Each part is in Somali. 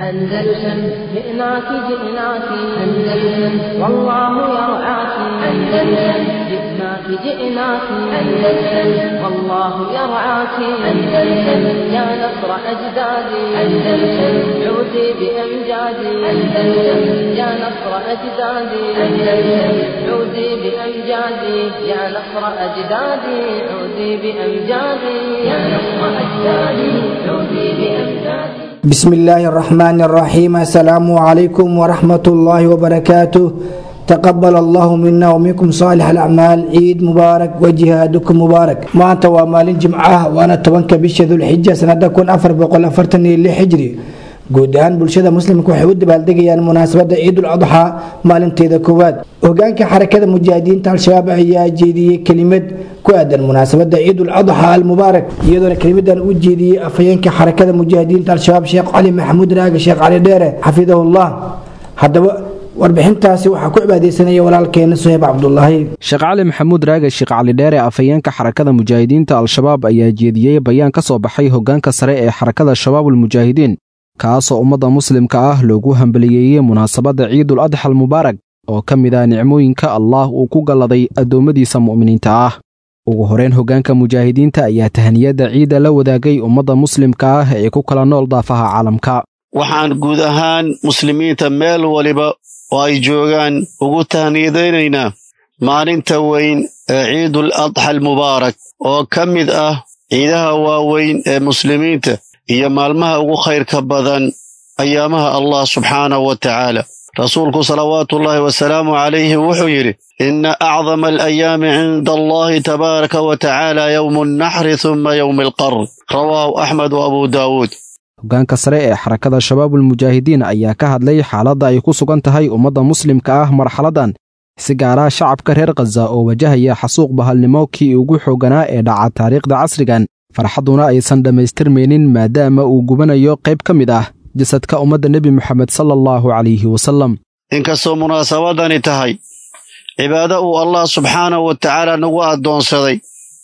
أندلسن جئناك جئناك أندلسن والله يرعاك أندلسن جئناك جئناك أندلسن والله يرعاك أندلسن يا نصر أجدادي أندلسن عودي بأمجادي أندلسن يا نصر أجدادي أندلسن عودي بأمجادي يا نصر أجدادي عودي بأمجادي يا نصر أجدادي عودي بأمجادي بسم الله الرحمن الرحيم السلام عليكم ورحمة الله وبركاته تقبل الله منا ومنكم صالح الأعمال عيد مبارك وجهادكم مبارك maanta waa maalin jimcaha waana tobanka bisha dulxija sanada kun afar boqol afartan iyo lix hijri guud ahaan bulshada muslimka waxay u dabaaldegayaan munaasabada ciidul adxaa maalinteeda koowaad hogaanka xarakada mujaahidiinta al-shabaab ayaa jeediyey kelimad ku aadan munaasabada ciidul adxaa almubaarak iyadoona kelimadan u jeediyey afhayeenka xarakada mujaahidiinta al-shabaab sheekh cali maxamuud raage sheekh cali dheere xafidahullah haddaba warbixintaasi waxaa ku cibaadeysanaya walaalkeena suheyb cabdulaahi sheekh cali maxamuud raage sheekh cali dheere afhayeenka xarakada mujaahidiinta al-shabaab ayaa jeediyey bayaan ka soo baxay hogaanka sare ee xarakada shabaabulmujaahidiin kaasoo ummadda muslimka ah loogu hambaliyeeyey munaasabadda ciidul adxa almubaarak oo ka mid ah nicmooyinka allaah uu ku galladay addoommadiisa mu'miniinta ah ugu horeyn hoggaanka mujaahidiinta ayaa tahaniyadda ciidda la wadaagay ummadda muslimka ah ee ku kala nool daafaha caalamka waxaan guud ahaan muslimiinta meel waliba oo ay joogaan ugu tahniyadaynaynaa maalinta weyn ee ciidul adxa almubaarak oo ka mid ah ciidaha waaweyn ee muslimiinta iyo maalmaha ugu khayrka badan ayaamaha allah subxaanahu wa tacaala rasuulku salawaatuullaahi wasalaamu calayhi wuxuu yidhi inna acdama alayaami cinda allahi tabaaraka wa tacaala yowmu alnaxri humma yowmi alqarn rawaahu axmed wa abuu daawuud hoggaanka sare ee xarakada shabaabulmujaahidiin ayaa ka hadlay xaaladda ay ku sugan tahay ummadda muslimka ah marxaladdan si gaaraha shacabka reer khaza oo wajahaya xasuuq bahalnimo kii ugu xoogganaa ee dhaca taariikhda casrigan farxadduna aysan dhammaystirmaynin maadaama uu gubanayo qayb ka mid ah jasadka ummadda nebi moxamed sala allahu calayhi wasallam inkastoo munaasabadani tahay cibaado uu allah subxaanahu wa tacaala nagu addoonsaday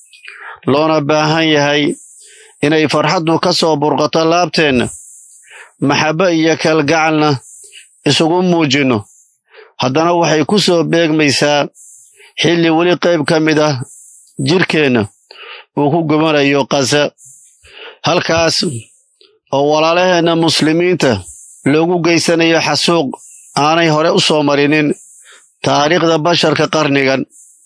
loona baahan yahay inay farxaddu ka soo burqato laabteenna maxabbe iyo kalgacalna isugu muujinno haddana waxay ku soo beegmaysaa xilli weli qayb ka mid ah jidhkeenna uu ku gubanayo kasa halkaas oo walaalaheenna muslimiinta loogu geysanayo xasuuq aanay hore u soo marinin taariikhda basharka qarnigan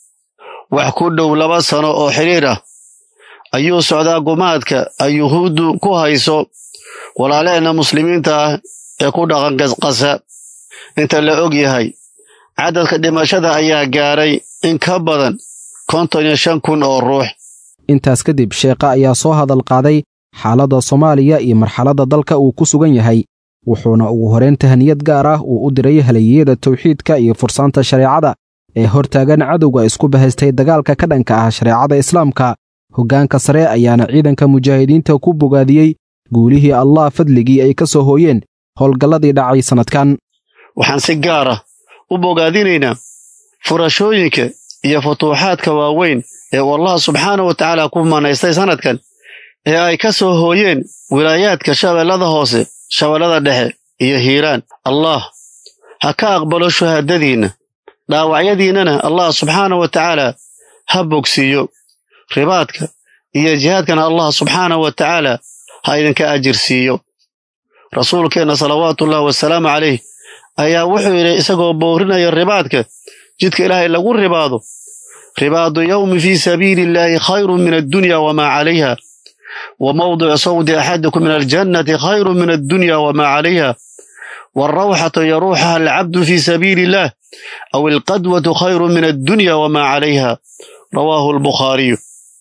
wax ku dhow laba sano oo xidhiir ah ayuu socdaa gumaadka ay yuhuuddu ku hayso walaalaheenna muslimiinta ah ee ku dhaqan kasa inta la og yahay caddadka dhimashada ayaa gaaray in ka badan konton iyo shan kun oo ruux intaas kadib sheekha ayaa soo hadal qaaday xaaladda soomaaliya iyo marxaladda dalka uu ku sugan yahay wuxuuna ugu horeyn tahaniyad gaar ah uu u diray halayeyada tawxiidka iyo fursaanta shareecada ee hortaagan cadowga isku bahaystay dagaalka ka dhanka ah shareecada islaamka hoggaanka sare ayaana ciidanka mujaahidiinta ku bogaadiyey guulihii allah fadligii ay ka soo hooyeen howlgalladii dhacay sannadkan waxaan si gaar ah u bogaadinaynaa furashooyinka iyo futuuxaadka waaweyn ee uu allah subxaana wa tacaala ku manaystay sannadkan ee ay ka soo hooyeen wilaayaadka shabeellada hoose shabeellada dhexe iyo hiiraan allah ha ka aqbalo shuhaadadiinna dhaawacyadiinnana allah subxaana wa tacaala ha bogsiiyo ribaadka iyo jihaadkana allah subxaana wa tacaala ha idinka ajir siiyo rasuulkeenna salawaatuullahi wasalaamu calayh ayaa wuxuu yidhi isagoo boorinaya ribaadka jidka ilaahay lagu ribaado ribaadu yowmi fii sabiili illaahi khayrun min addunya wamaa calayha wa mawdicu sawdi axadikum min aljannati khayrun min addunya wamaa calayha waalrawxatu yaruuxaha alcabdu fii sabiili illaah aw alqadwatu khayrun min addunya wamaa calayha rawaahu albukhaariyu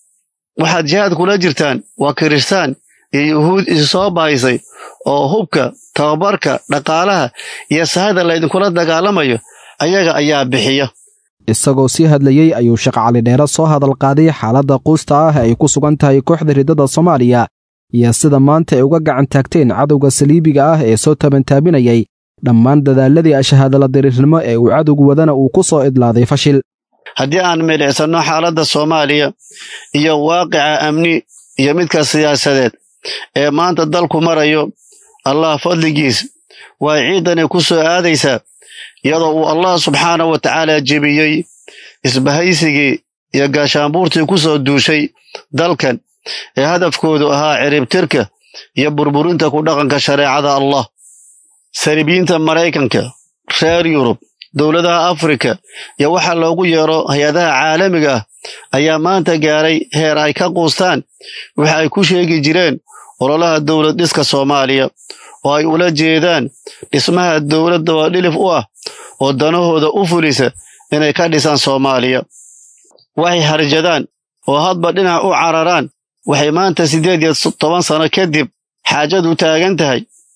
waxaad jihaad kula jirtaan waa kiristaan iyo yuhuud isu soo bahaysay oo hubka tababarka dhaqaalaha iyo sahada laydinkula dagaalamayo ayaga ayaa bixiya isagoo sii hadlayey ayuu sheekh cali dheere soo hadal qaaday xaaladda quusta ah ay ku sugan tahay kooxda riddada soomaaliya iyo sida maanta ay uga gacan taagteen cadowga saliibiga ah ee soo tabantaabinayay dhammaan dadaaladii ashahaadala diriirnimo ee uu cadowgu wadana uu ku soo idlaaday fashil haddii aan milicsanno xaaladda soomaaliya iyo waaqica amni iyo midka siyaasadeed ee maanta dalku marayo allah fadligiis way ciidani ku soo aadaysaa iyadoo uu allah subxaana wa tacaala jebiyey isbahaysigii iyo gaashaanbuurtii ku soo duushay dalkan ee hadafkoodu ahaa ciribtirka iyo burburinta ku dhaqanka shareecada allah saribiyiinta maraykanka reer yurub dowladaha afrika iyo waxa loogu yeero hay-adaha caalamiga ah ayaa maanta gaaray heer ay ka quustaan waxa ay ku sheegi jireen ololaha dowlad dhiska soomaaliya oo ay ula jeedaan dhismaha dowladda oo dhilif u ah oo danahooda u fulisa inay ka dhisaan soomaaliya waxay harjadaan oo hadba dhinac u cararaan waxay maanta siddeed iyo toban sano kadib xaajadu taagan tahay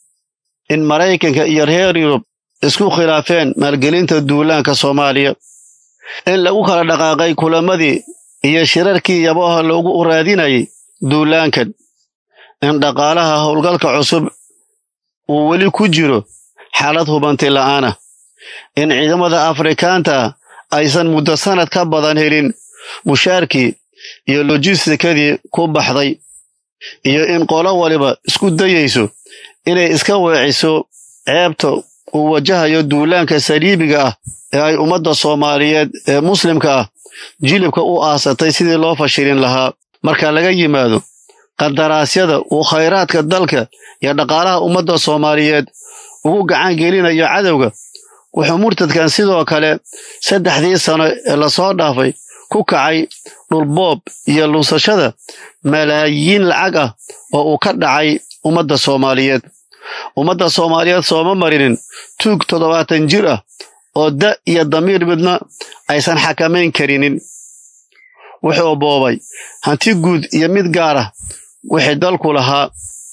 in maraykanka iyo reer yurub isku khilaafeen maalgelinta duulaanka soomaaliya in lagu kala dhaqaaqay kulamadii iyo shirarkii yaboha loogu raadinayay duulaankan in dhaqaalaha howlgalka cusub uu weli ku jiro xaalad hubanti la'aana in ciidamada afrikaanta aysan muddo sannad ka badan helin mushaarkii iyo lojistikadii ku baxday iyo in qolo waliba isku dayayso inay iska weeciso ceebta uu wajahayo duulaanka saliibiga ah ee ay ummadda soomaaliyeed ee muslimka ah jilibka u aasatay sidii loo fashilin lahaa marka laga yimaado qadaraasyada uu khayraadka dalka iyo dhaqaalaha ummadda soomaaliyeed ugu gacan gelinayo cadowga wuxuu murtadkan sidoo kale saddexdii sano ee lasoo dhaafay ku kacay dhulboob iyo lunsashada malaayiin lacag ah oo uu ka dhacay ummadda soomaaliyeed ummadda soomaaliyeed sooma marinin tuug toddobaatan jir ah oo da iyo damiir midna aysan xakamayn karinin wuxuu boobay hanti guud iyo mid gaar ah wixii dalku lahaa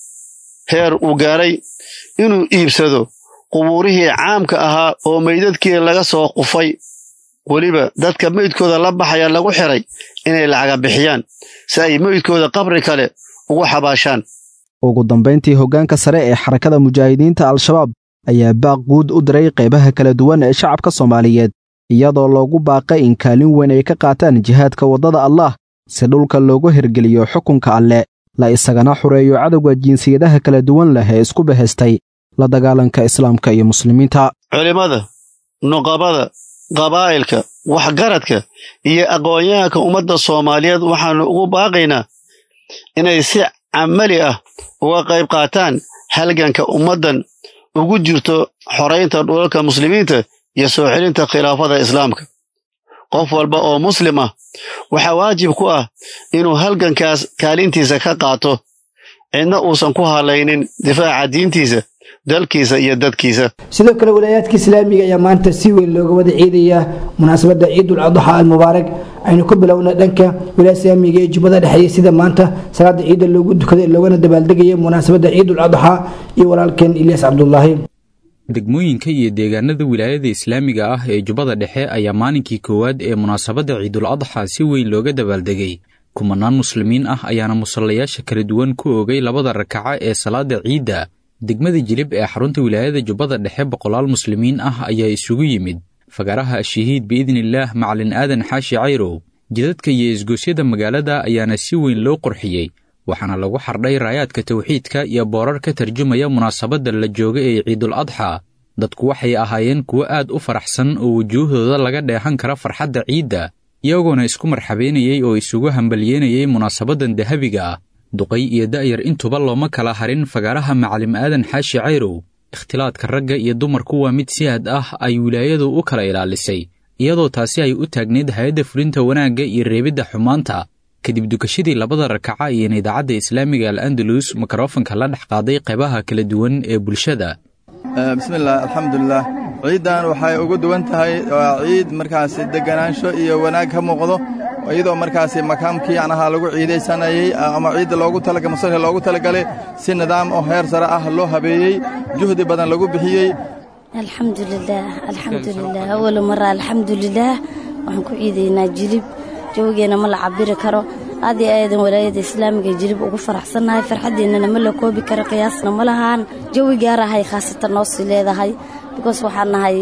heer uu gaaray inuu iibsado qubuurihii caamka ahaa oo meydadkii laga soo qufay weliba dadka meydkooda la baxaya lagu xiray inay lacaga bixiyaan si ay meydkooda qabri kale ugu xabaashaan ugu dambayntii hoggaanka sare ee xarakada mujaahidiinta al-shabaab ayaa baaq guud u diray qaybaha kala duwan ee shacabka soomaaliyeed iyadoo loogu baaqay in kaalin weyn ay ka qaataan jihaadka waddada allah si dhulka loogu hirgeliyo xukunka alle la isagana xureeyo cadowga jinsiyadaha kala duwan leh ee isku bahaystay la dagaalanka islaamka iyo muslimiinta culimmada nuqabada qabaa'ilka waxgaradka iyo aqoon-yahanka ummadda soomaaliyeed waxaannu ugu baaqaynaa inay si camali ah uga qayb qaataan halganka ummaddan ugu jirto xoraynta dhulalka muslimiinta iyo soo celinta khilaafada islaamka qof walba oo muslim ah waxaa waajib ku ah inuu halgankaas kaalintiisa ka qaato cidna uusan ku hadlaynin difaaca diintiisa dalkiisa iyo dadkiisa sidoo kale walaayaadka islaamiga ayaa maanta si weyn looga wada ciidayaa munaasabadda ciidul adxa almubaarak aynu ku bilowna dhanka wilaaya islaamiga ee jubbada dhexeeya sida maanta salaada ciida loogu dukaday loogana dabaaldegaya munaasabadda ciidul adxa iyo walaalkeen ilyaas cabdulaahi degmooyinka iyo deegaanada wilaayada islaamiga ah ee jubbada dhexe ayaa maalinkii koowaad ee munaasabadda ciidul adxa si weyn looga dabaaldegay kumanaan muslimiin ah ayaana musallayaasha kala duwan ku oogay labada rakaca ee salaada ciidda degmada jilib ee xarunta wilaayada jubbada dhexe boqolaal muslimiin ah ayaa isugu yimid fagaraha ashahiid biidnillaah macalin aadan xaashi cayrow jidadka iyo isgoosyada magaalada ayaana si weyn loo qurxiyey waxaana lagu xardhay raayaadka tawxiidka iyo boorar ka tarjumaya munaasabadda la jooga ee ciidul adxa dadku waxay ahaayeen kuwo aad u faraxsan oo wujuuhdooda laga dheehan kara farxadda ciidda iyagoona isku marxabeynayey oo isugu hambalyeynayey munaasabaddan dahabiga ah duqay iyo da'yar intuba looma kala harin fagaaraha macalim aadan xaashi cayrow ikhtilaadka ragga iyo dumarku waa mid si aad ah ay wilaayadu u kala ilaalisay iyadoo taasi ay u taagneyd hay-adda fulinta wanaagga iyo reebidda xumaanta kadib dukashadii labada rakaca iyoin idaacadda islaamiga al andalus mikrofanka la dhex qaaday qaybaha kala duwan ee bulshada bismillaah alxamdulilah ciiddan waxay ugu duwan tahay waa ciid markaasi deganaansho iyo wanaag ka muuqdo iyadoo markaasi makaamkii anaha lagu ciidaysanayey ama ciidda loogu talaga masalka loogu talagalay si nidaam oo heer sare ah loo habeeyey juhdi badan lagu bixiyey alxamdulilaah alxamdulilah awala mara alxamdulilaah waxaan ku ciidaynaa jilib jawigeenna ma la cabiri karo aad iyo aadan walaayada islaamiga jilib ugu faraxsannahay farxaddeennana ma la koobi karo qiyaasna ma lahaan jawi gaarahay khaasatan noo sii leedahay bikoos waxaan nahay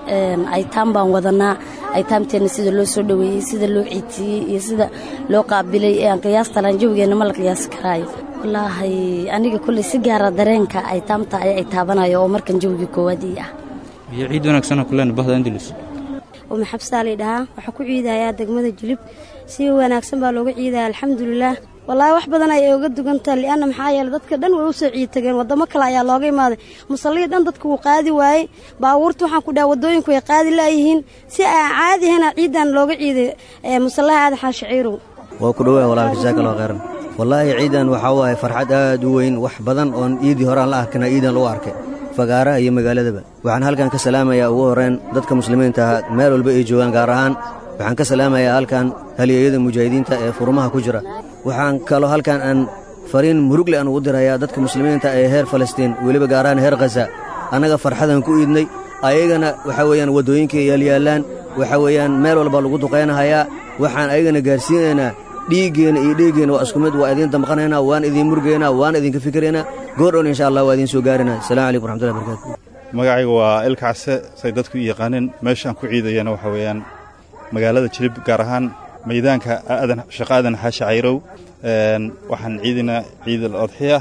aytaam baan wadanaa aytaamteenna sida loo soo dhoweeyey sida loo ciidsiiyey iyo sida loo qaabilay ee aan qiyaasta lahan jawigeenna ma la qiyaasi karaayo wallaahi aniga kulley si gaara dareenka ay taamta ay taabanayo oo markan jawgii koowaadii ah iyo ciid wanaagsanoo kulen bahda andalus uma xabsaalay dhahaa waxaa ku ciidayaa degmada jilib si wanaagsan baa looga ciidaya alxamdulilaah wallaahi wax badan ayay oga dugantaha li'anna maxaa yeele dadka dhan way u soo ciid tageen waddamo kale ayaa looga imaaday musallihii dhan dadku wuu qaadi waayey baabuurta waxaan ku dhaha waddooyinku way qaadi laayihiin si aan caadi ahayna ciidan looga ciiday musallaha aadan xaashi ciirow waa ku dhowaa walaalka jazaakallaahu khayran wallaahi ciidan waxaa waaye farxad aad u weyn wax badan oon iidii hore aan la arkana iidan lagu arkay fagaaraha iyo magaaladaba waxaan halkan ka salaamayaa ugu horrayn dadka muslimiinta ah meel walba ay joogaan gaar ahaan waxaan ka salaamayaa halkan halyeeyada mujaahidiinta ee furmaha ku jira waxaan kaloo halkan aan fariin murugle aan ugu dirayaa dadka muslimiinta ee heer falastiin weliba gaar ahaan heer khaza annaga farxadaan ku iidnay ayagana waxaa weeyaan waddooyinkay yaalyaallaan waxaa weeyaan meel walba lagu duqaynahayaa waxaan ayagana gaarsiinaynaa dhiiggeenna iyo dheeggeenna waa isku mid waa idiin damqanaynaa waan idiin murgaynaa waan idinka fikiraynaa goordhown insha allah waa idiin soo gaarinaa assalamu calaykum raxmatullahi barakaatu magacayga waa ilkacse say dadku u yaqaaneen meeshaan ku ciidayana waxa weeyaan magaalada jilib gaar ahaan maydaanka aadan shaqa aadan xaashi cayrow waxaan ciidinaa ciid al adxiya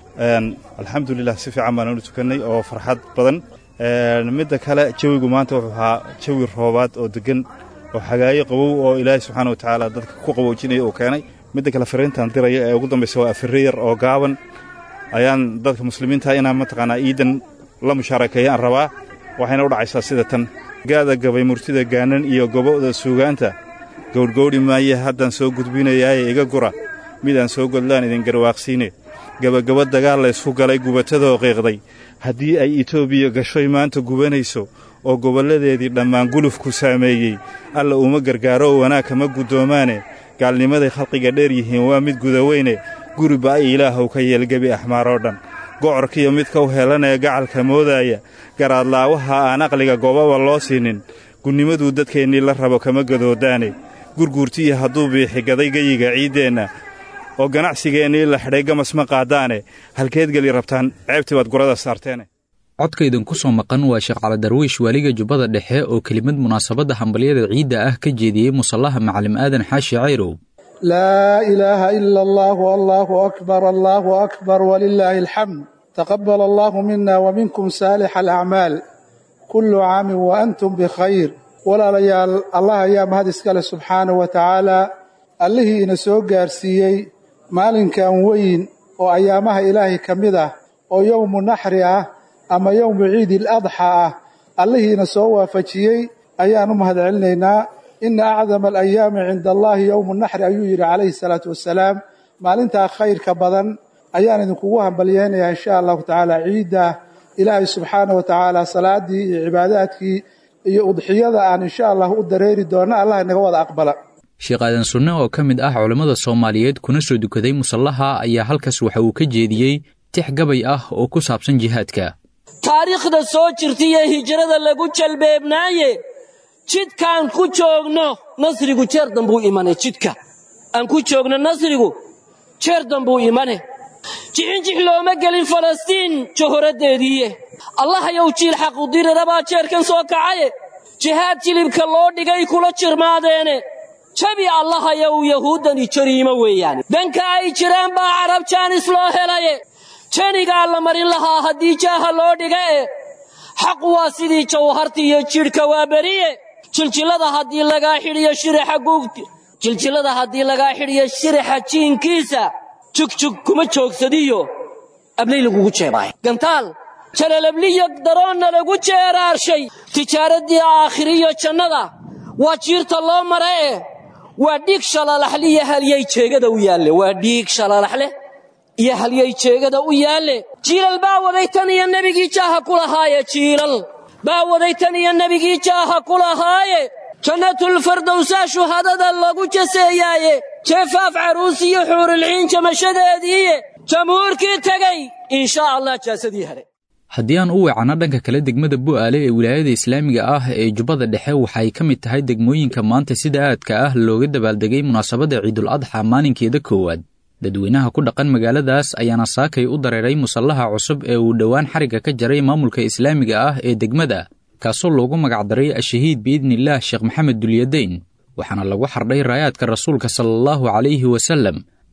alxamdulilah si fiican baan ula tukannay oo farxad badan midda kale jawigu maanta wuxuu ahaa jawi roobaad oo deggan oo xagaayo qabow oo ilaahay subxaana wa tacaala dadka ku qaboojinaya uu keenay midda kale fariintaan diraya ee ugu dambaysa waa afirre yar oo gaaban ayaan dadka muslimiinta inaan mataqaanaa iidan la mushaarakeeya aan rabaa waxayna u dhacaysaa sida tan gaada gabay murtida gaanan iyo gobo'da suugaanta gowdhgowdhi maaye haddaan soo gudbinayaaye iga gura midaan soo godlaan idin garwaaqsiine gebagabo dagaal laysku galay gubatadoo qiiqday haddii ay etoobiya gashoy maanta gubanayso oo gobolladeedii dhammaan gulufku saameeyey alla uma gargaaro oo wanaag kama guddoomaane gaalnimaday khalqiga dheer yihiin waa mid gudaweyne guriba ay ilaahow ka yeel gebi axmaaroo dhan gocorkiyo midka u helanaya gacalka moodaaya garaadlaawaha aan aqliga goobaba loo siinin gunnimaduu dadkeennii la rabo kama gadoodaane gurguurtiya hadduu biixi gaday geyiga ciiddeenna oo ganacsigeennii la xidhay gamas ma qaadaane halkeed geli rabtaan ceebtii baad gurada saarteene codkaydan ku soo maqan waa sheekh calidarwiish waaliga jubbada dhexe oo kelimad munaasabadda hambalyada ciidda ah ka jeediyey musallaha macalim aadan xaashi cayrow laa ilaaha ila allahu allaahu akbar allaahu akbar walilaahi alxamd taqabal allahu mina waminkum saalix alacmaal kullu caamin wa antum bikhayr walaalayaal allah ayaa mahad iskale subxaanahu wa tacaala allihii ina soo gaarsiiyey maalinkan weyn oo ayaamaha ilaahay ka mid ah oo yowmu naxri ah ama yowmu ciidi aladxa ah allihiina soo waafajiyey ayaan u mahad celinaynaa ina acdama alayaami cinda allaahi yowmu naxri ayuu yidhi calayhi salaatu wassalaam maalintaa khayrka badan ayaan idinkugu hambalyeynayaa insha allahu tacaala ciidda ilaahay subxaana wa tacaala salaadii iyo cibaadaadkii iyo udxiyada aan insha allah u dareeri doonna allah inaga wada aqbala sheekh aadan sunne oo ka mid ah culammada soomaaliyeed kuna soo dukaday musallaha ayaa halkaas waxa uu ka jeediyey tix gabay ah oo ku saabsan jihaadka taariikhda soo jirtaiyo hijrada lagu jalbeebnaaye jidkaan ku joogno nasrigu jeer dambuu imane jidka aan ku joogno nasrigu jeer dambuu imane jixinjix looma gelin falastiin jahoraddeediiye allahayow jiil xaqudirirabaa jeerkan soo kacaye jihaad jilibka loo dhigay kula jirmaadeene jabi allahayow yahuuddani jariimo weeyaane danka ay jiraan baa carab jaanis loo helaye janigaa la marin lahaa haddii jaaha loo dhiga e xaq waa sidii jawharti iyo jidhka waa beriye jiljilada haddii lagaa xidhiyo shiraxa guugti jiljilada haddii lagaa xidhiyo shiraxa jiinkiisa jugjug kuma joogsadiyo ablay lagugu jeebaayo gantaal jalalabliyo daroonna lagu jeeraarshay tijaaraddii aakhiriyo jannada waa jiirta loo mara e waa dhiig shalalaxliyo halyay jeegada u yaalle waa dhiig shalalaxleh iyo halyay jeegada u yaalle jiilal baa waday tan iyo nebigii jaaha ku lahaaye jiilal baa waday tan iyo nebigii jaaha ku lahaaye jannatulfardowsaa shuhadada lagu jaseeyaaye jeefaaf caruus iyo xuurilciin jamashadeediiye jamhuurkii tegey inshaa allah jaasadii hadhe haddii aan u weecanno dhanka kale degmada bu'aale ee wilaayada islaamiga ah ee jubbada dhexe waxay ka mid tahay degmooyinka maanta sida aadka ah looga dabaaldegay munaasabadda ciidul adxa maalinkeeda koowaad dadweynaha ku dhaqan magaaladaas ayaana saakay u dareeray musallaha cusub ee uu dhowaan xarigga ka jaray maamulka islaamiga ah ee degmada kaasoo loogu magacdaray ashahiid biidnillaah sheekh maxamed dulyadayn waxaana lagu xardhay raayaadka rasuulka sala allahu calayhi wasallam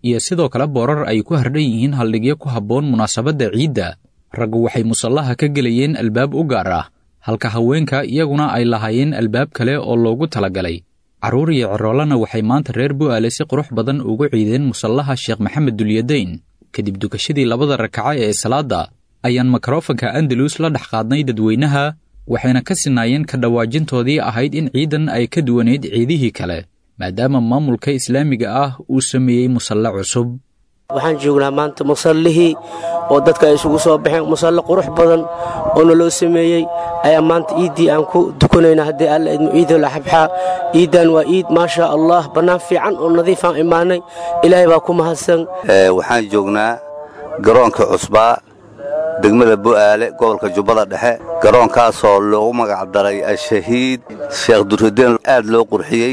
iyo sidoo kale boorar ay ku hardhan yihiin haldhigyo ku habboon munaasabadda ciidda raggu waxay musallaha ka gelayeen albaab u gaar ah halka haweenka iyaguna ay lahaayeen albaab kale oo loogu talagalay carruur iyo ciroolana waxay maanta reer bu'aale si qurux badan ugu ciideen musallaha sheekh maxamed dulyadayn kadib dukashadii labada rakaca ee salaadda ayaan mikrofanka andalus la dhex qaadnay dadweynaha waxayna ka sinaayeen ka dhawaajintoodii ahayd in ciidan ay ka duwanayd ciidihii kale maadaama maamulka islaamiga ah uu sameeyey musalle cusub waxaan joognaa maanta musallihii oo dadka ay isugu soo baxeen musalle qurux badan oo naloo sameeyey ayaa maanta iiddii aan ku dukanayna haddii alla idmo ciidul axabxaa ciiddan waa iid maasha allah bannaan fiican oo nadiifaan imaanay ilaahay baa ku mahadsan waxaan joognaa garoonka cusbaa degmada bu'aale gobolka jubbada dhexe garoonkaasoo loogu magacdaray al-shahiid sheekh duruddeen aad loo qurxiyey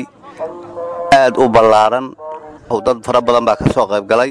aad u ballaaran dad fara badan baa ka soo qayb galay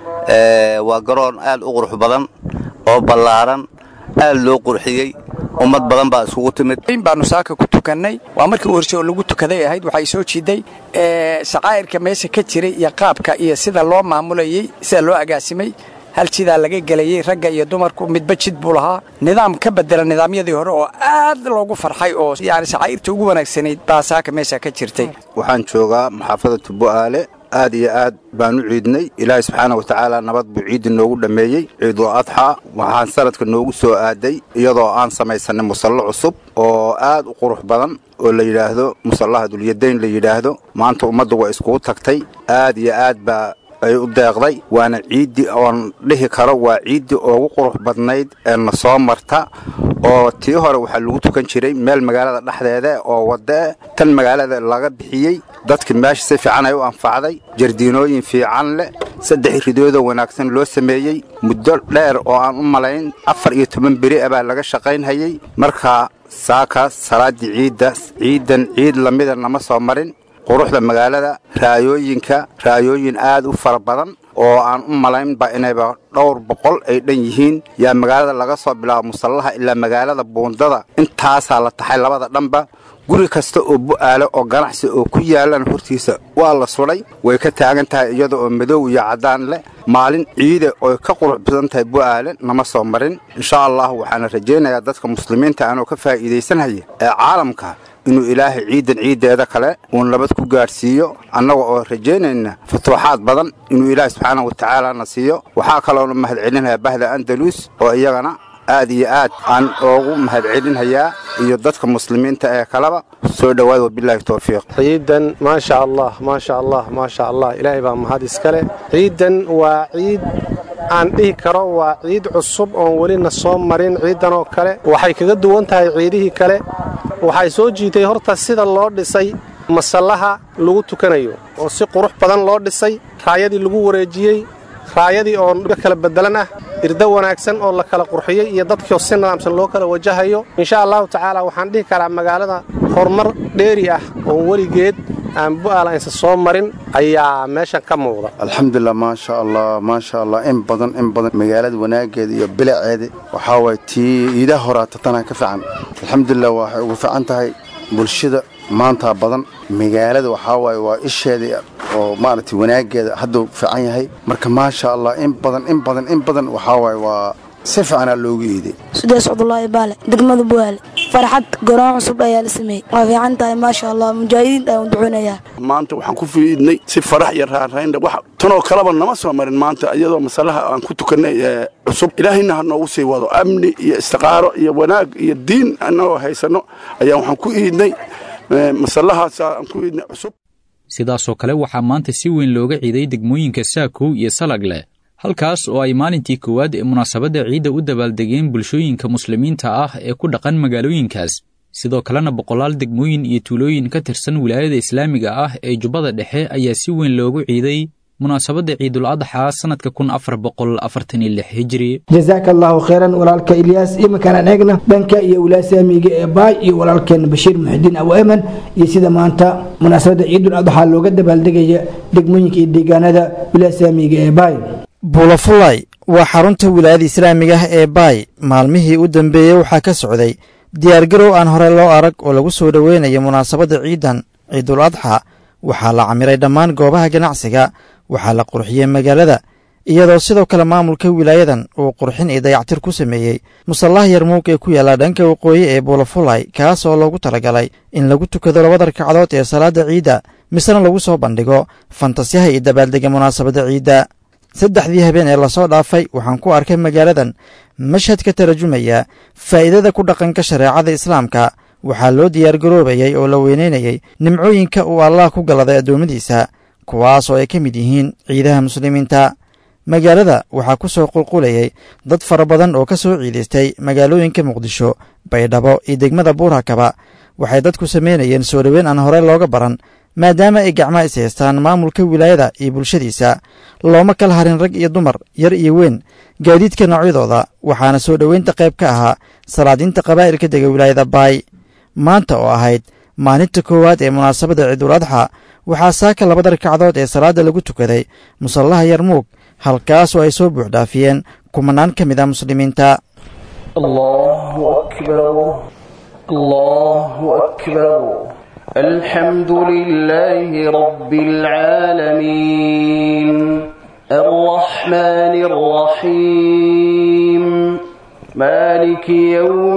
waa garoon aad u qurux badan oo ballaaran aad loo qurxiyey ummad badan baa isugu timid baanu saaka ku tukannay waa markii u horse oo lagu tukaday ahayd waxay soo jiiday shaqaa'irka meesha ka jiray iyo qaabka iyo sida loo maamulayey sida loo agaasimay hal jidaa laga gelayey ragga iyo dumarku midba jid buu lahaa nidaam ka bedela nidaamyadii hore oo aad loogu farxay oo yani shaqaa'irta ugu wanaagsanayd baa saaka meesha ka jirtay waxaan joogaa maxaafadatu bu'aale aad iyo aad baan u ciidnay ilaahay subxaana wa tacaala nabad buu ciiddi noogu dhammeeyey ciidul adxaa waxaan sanadka noogu soo aaday iyadoo aan samaysanay musallo cusub oo aad u qurux badan oo la yidhaahdo musallaha dulyadayn la yidhaahdo maanta ummaddu waa iskugu tagtay aad iyo aad baa ay u deeqday waana ciiddii oon dhihi karo waa ciiddii ugu qurux badnayd ee na soo marta oo tii hore waxaa lagu tukan jiray meel magaalada dhexdeeda oo waddae tan magaalada laga bixiyey dadkii meesha si fiican ay u anfacday jardiinooyin fiican leh saddex ridoodoo wanaagsan loo sameeyey muddo dheer oo aan u malayn afar iyo toban beri a baa laga shaqaynhayey marka saakaas salaaddii ciidda ciiddan ciid lamida nama soo marin quruxda magaalada raayooyinka raayooyin aad u fara badan oo aan u malaynba inayba dhowr boqol ay dhan yihiin yaa magaalada laga soo bilaabo musallaha ilaa magaalada buundada intaasaa la taxay labada dhanba guri kasta oo bu'aale oo ganacsi oo ku yaalan hortiisa waa la sudhay way ka taagan tahay iyada oo madow iyo caddaan leh maalin ciide oy ka qurux badan tahay bu'aale nama soo marin insha allah waxaana rajaynayaa dadka muslimiinta anoo ka faa'iidaysanhaya ee caalamka inuu ilaahay ciidan ciiddeeda kale uu nabad ku gaadhsiiyo annaga oo rajaynayna futuuxaad badan inuu ilaahay subxaana wa tacaalana siiyo waxaa kaloona mahadcelinayaa bahda andalus oo iyagana aad iyo aad aan oogu mahadcelinhayaa iyo dadka muslimiinta ee kaleba soo dhowaada wabilaahi towfiiq ciidan maasha allah maasha allah maasha allah ilaahay baa mahad iskale ciidan waa ciid aan dhihi karo waa ciid cusub oon welina soo marin ciidan oo kale waxay kaga duwan tahay ciidihii kale waxay soo jiitay horta sida loo dhisay masallaha lagu tukanayo oo si qurux badan loo dhisay raayadii lagu wareejiyey raayadii oo kala bedelan ah irdo wanaagsan oo la kala qurxiyey iyo dadkiio si nidaamsan loo kala wajahayo insha allahu tacaala waxaan dhihi karaa magaalada horumar dheeri ah oo weligeed aan bu'aala aysan soo marin ayaa meeshan ka muuqda alxamdulilah maasha allah maasha allah in badan in badan magaalada wanaaggeeda iyo bilaceeda waxaa waay tii iidaha horaata tanaa ka fiican alxamdulilah waxay ugu fiican tahay bulshada maantaa badan magaalada waxaa waaye waa isheeda oo maaragtay wanaaggeeda hadduu fiican yahay marka maasha allah in badan in badan in badan waxaa waaye waa si fiicanaa loogu iiday sudees cabdulaahi baale degmada buwaale farxad garoon cusub ayaa la sameeyey waa fiican tahay maasha allah mujaahidiinta ayaan duceynayaa maanta waxaan ku fiidnay si farax iyo raaraynda wax tanoo kaleba nama soo marin maanta iyadoo masalaha aan ku tukannay ee cusub ilaahayna ha noogu sii wado amni iyo istiqaaro iyo wanaag iyo diin annagoo haysanno ayaan waxaan ku iidnay masallahaasa aan ku iidnay cusub sidaasoo kale waxaa maanta si weyn looga ciiday degmooyinka saakow iyo salagle halkaas oo ay maalintii koowaad ee munaasabadda ciidda u dabaaldegeen bulshooyinka muslimiinta ah ee ku dhaqan magaalooyinkaas sidoo kalena boqolaal degmooyin iyo tuulooyin ka tirsan wilaayada islaamiga ah ee jubbada dhexe ayaa si weyn loogu ciiday munaasabadda ciidul adxaa sannadka kun afar boqol afartan iyo lix hijri jasaaka allahu khayran walaalka ilyaas iminkaan eegna dhanka iyo wilaasaamiga ee baay iyo walaalkeena bashiir muxidiin abu eman iyo sida maanta munaasabadda ciidul adxaa looga dabaaldegaya degmooyinka iyo deegaanada wilaasaamiga ee baay buulafulay waa xarunta wilaayada islaamiga ah ee baay maalmihii u dambeeyey waxaa ka socday diyaargarow aan hore loo arag oo lagu soo dhoweynayo munaasabadda ciidan ciidul adxa waxaa la camiray dhammaan goobaha ganacsiga waxaa la qurxiyey magaalada iyadoo sidoo kale maamulka wilaayadan uu qurxin iyo dayactir ku sameeyey musallaha yarmuug ee ku yaalla dhanka waqooyi ee buulafulay kaas oo loogu talagalay in lagu tukado labada ragcadood ee salaadda ciidda misena lagu soo bandhigo fantasyaha iyo dabaaldega munaasabadda ciidda saddexdii habeen ee lasoo dhaafay waxaan ku arkay magaaladan mashhad ka tarjumaya faa'iidada ku dhaqanka shareecada islaamka waxaa loo diyaargaroobayey oo la weynaynayey nimcooyinka uu allah ku galladay addoommadiisa kuwaas oo ay ka mid yihiin ciidaha muslimiinta magaalada waxaa ku soo qulqulayay dad fara badan oo ka soo ciidaystay magaalooyinka muqdisho baydhabo iyo degmada buurakaba waxay dadku samaynayeen soo dhoweyn aan horey looga baran maadaama ay gacmaha is haystaan maamulka wilaayada iyo bulshadiisa looma kala harin rag iyo dumar yar iyo weyn gaadiidka noocyadooda waxaana soo dhoweynta qayb ka ahaa salaadiinta qabaa'ilka dega wilaayada baay maanta oo ahayd maalinta koowaad ee munaasabadda ciidul adxa waxaa saaka labada ragcadood ee salaadda lagu tukaday musallaha yarmuug halkaas oo ay soo buuxdhaafiyeen kumanaan ka mid a muslimiinta الله أكبر الله أكبر الحمد لله رب العالمين الرحمن الرحيم مالك يوم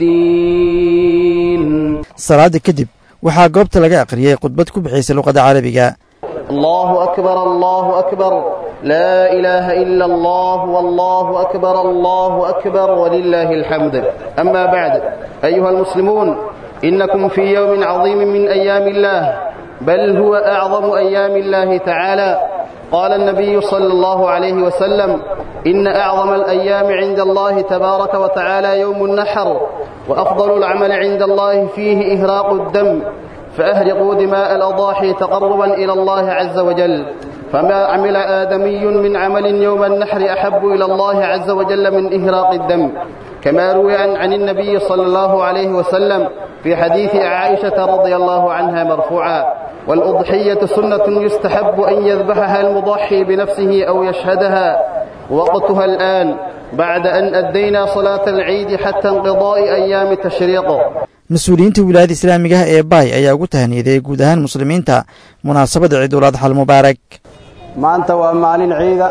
الدين salaadda kadib waxaa goobta laga aqriyey khudbad ku bixaysa luqadda carabiga الله أكبر الله أكبر لا إله إلا الله والله أكبر الله أكبر ولله الحمد أما بعد أيها المسلمون إنكم في يوم عظيم من أيام الله بل هو أعظم أيام الله تعالى قال النبي صلى الله عليه وسلم إن أعظم الأيام عند الله تبارك وتعالى يوم النحر وأفضل العمل عند الله فيه إهراق الدم فأهرقوا دماء الأضاحي تقربا إلى الله عز وجل فما عمل آدمي من عمل يوم النحر أحب إلى الله عز وجل من إهراق الدم كما روي عن, عن النبي صلى الله عليه وسلم في حديث عائشة رضي الله عنها مرفوعا والأضحية سنة يستحب أن يذبحها المضحي بنفسه أو يشهدها وقتها الآن بعد أن أدينا صلاة العيد حتى انقضاء أيام التشريق mas-uuliyiinta wilaayada islaamiga ah ee baay ayaa ugu tahniyaday guud ahaan muslimiinta munaasabadda ciidul adxa almubaarak maanta waa maalin ciida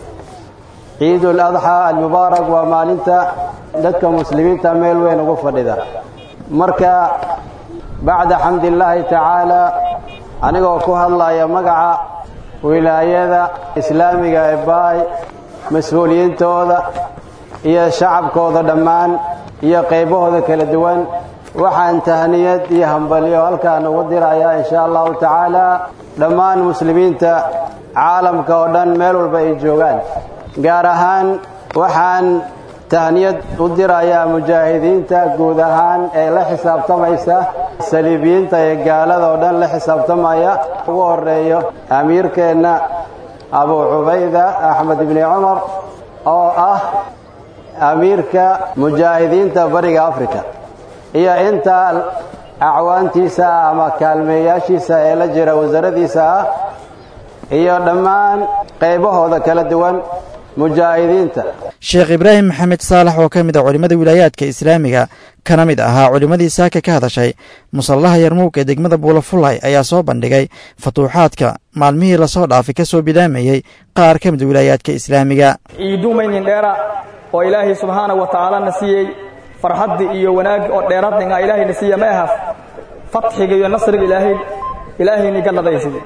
ciidul adxa almubaarak waa maalinta dadka muslimiinta meel weyn ugu fadhida marka bacda xamdillaahi tacaala anigoo ku hadlaya magaca wilaayada islaamiga ee baay mas-uuliyiintooda iyo shacabkooda dhammaan iyo qaybahooda kala duwan waxaan tahniyad iyo hambalyo halkaan ugu dirayaa insha allahu tacaala dhammaan muslimiinta caalamka oo dhan meel walba ay joogaan gaar ahaan waxaan tahniyad u dirayaa mujaahidiinta guud ahaan ee la xisaabtamaysa saliibiyiinta ee gaalada oo dhan la xisaabtamaya ugu horeeyo amiirkeenna abu cubayda axmed ibni cumar oo ah amiirka mujaahidiinta bariga africa iyo inta acwaantiisa ah ama kaalmeeyaashiisa ee la jira wasaaradiisa ah iyo dhammaan qaybahooda kala duwan mujaahidiinta sheekh ibraahim maxamed saalax oo ka mid a culimmada wilaayaadka islaamiga kana mid ahaa culimmadii saaka ka hadashay musallaha yarmuug ee degmada buulafulay ayaa soo bandhigay futuuxaadka maalmihii lasoo dhaafay ka soo bilaamayey qaar ka mid a wilaayaadka islaamiga ciidumaynin dheera oo ilaahay subxaanahu wa tacaala na siiyey farxaddii iyo wanaaggi oo dheeraadninga ilaahayna siiya ma ahaf fatxiga iyo nasriga ilaahay ilaahayni galladaysid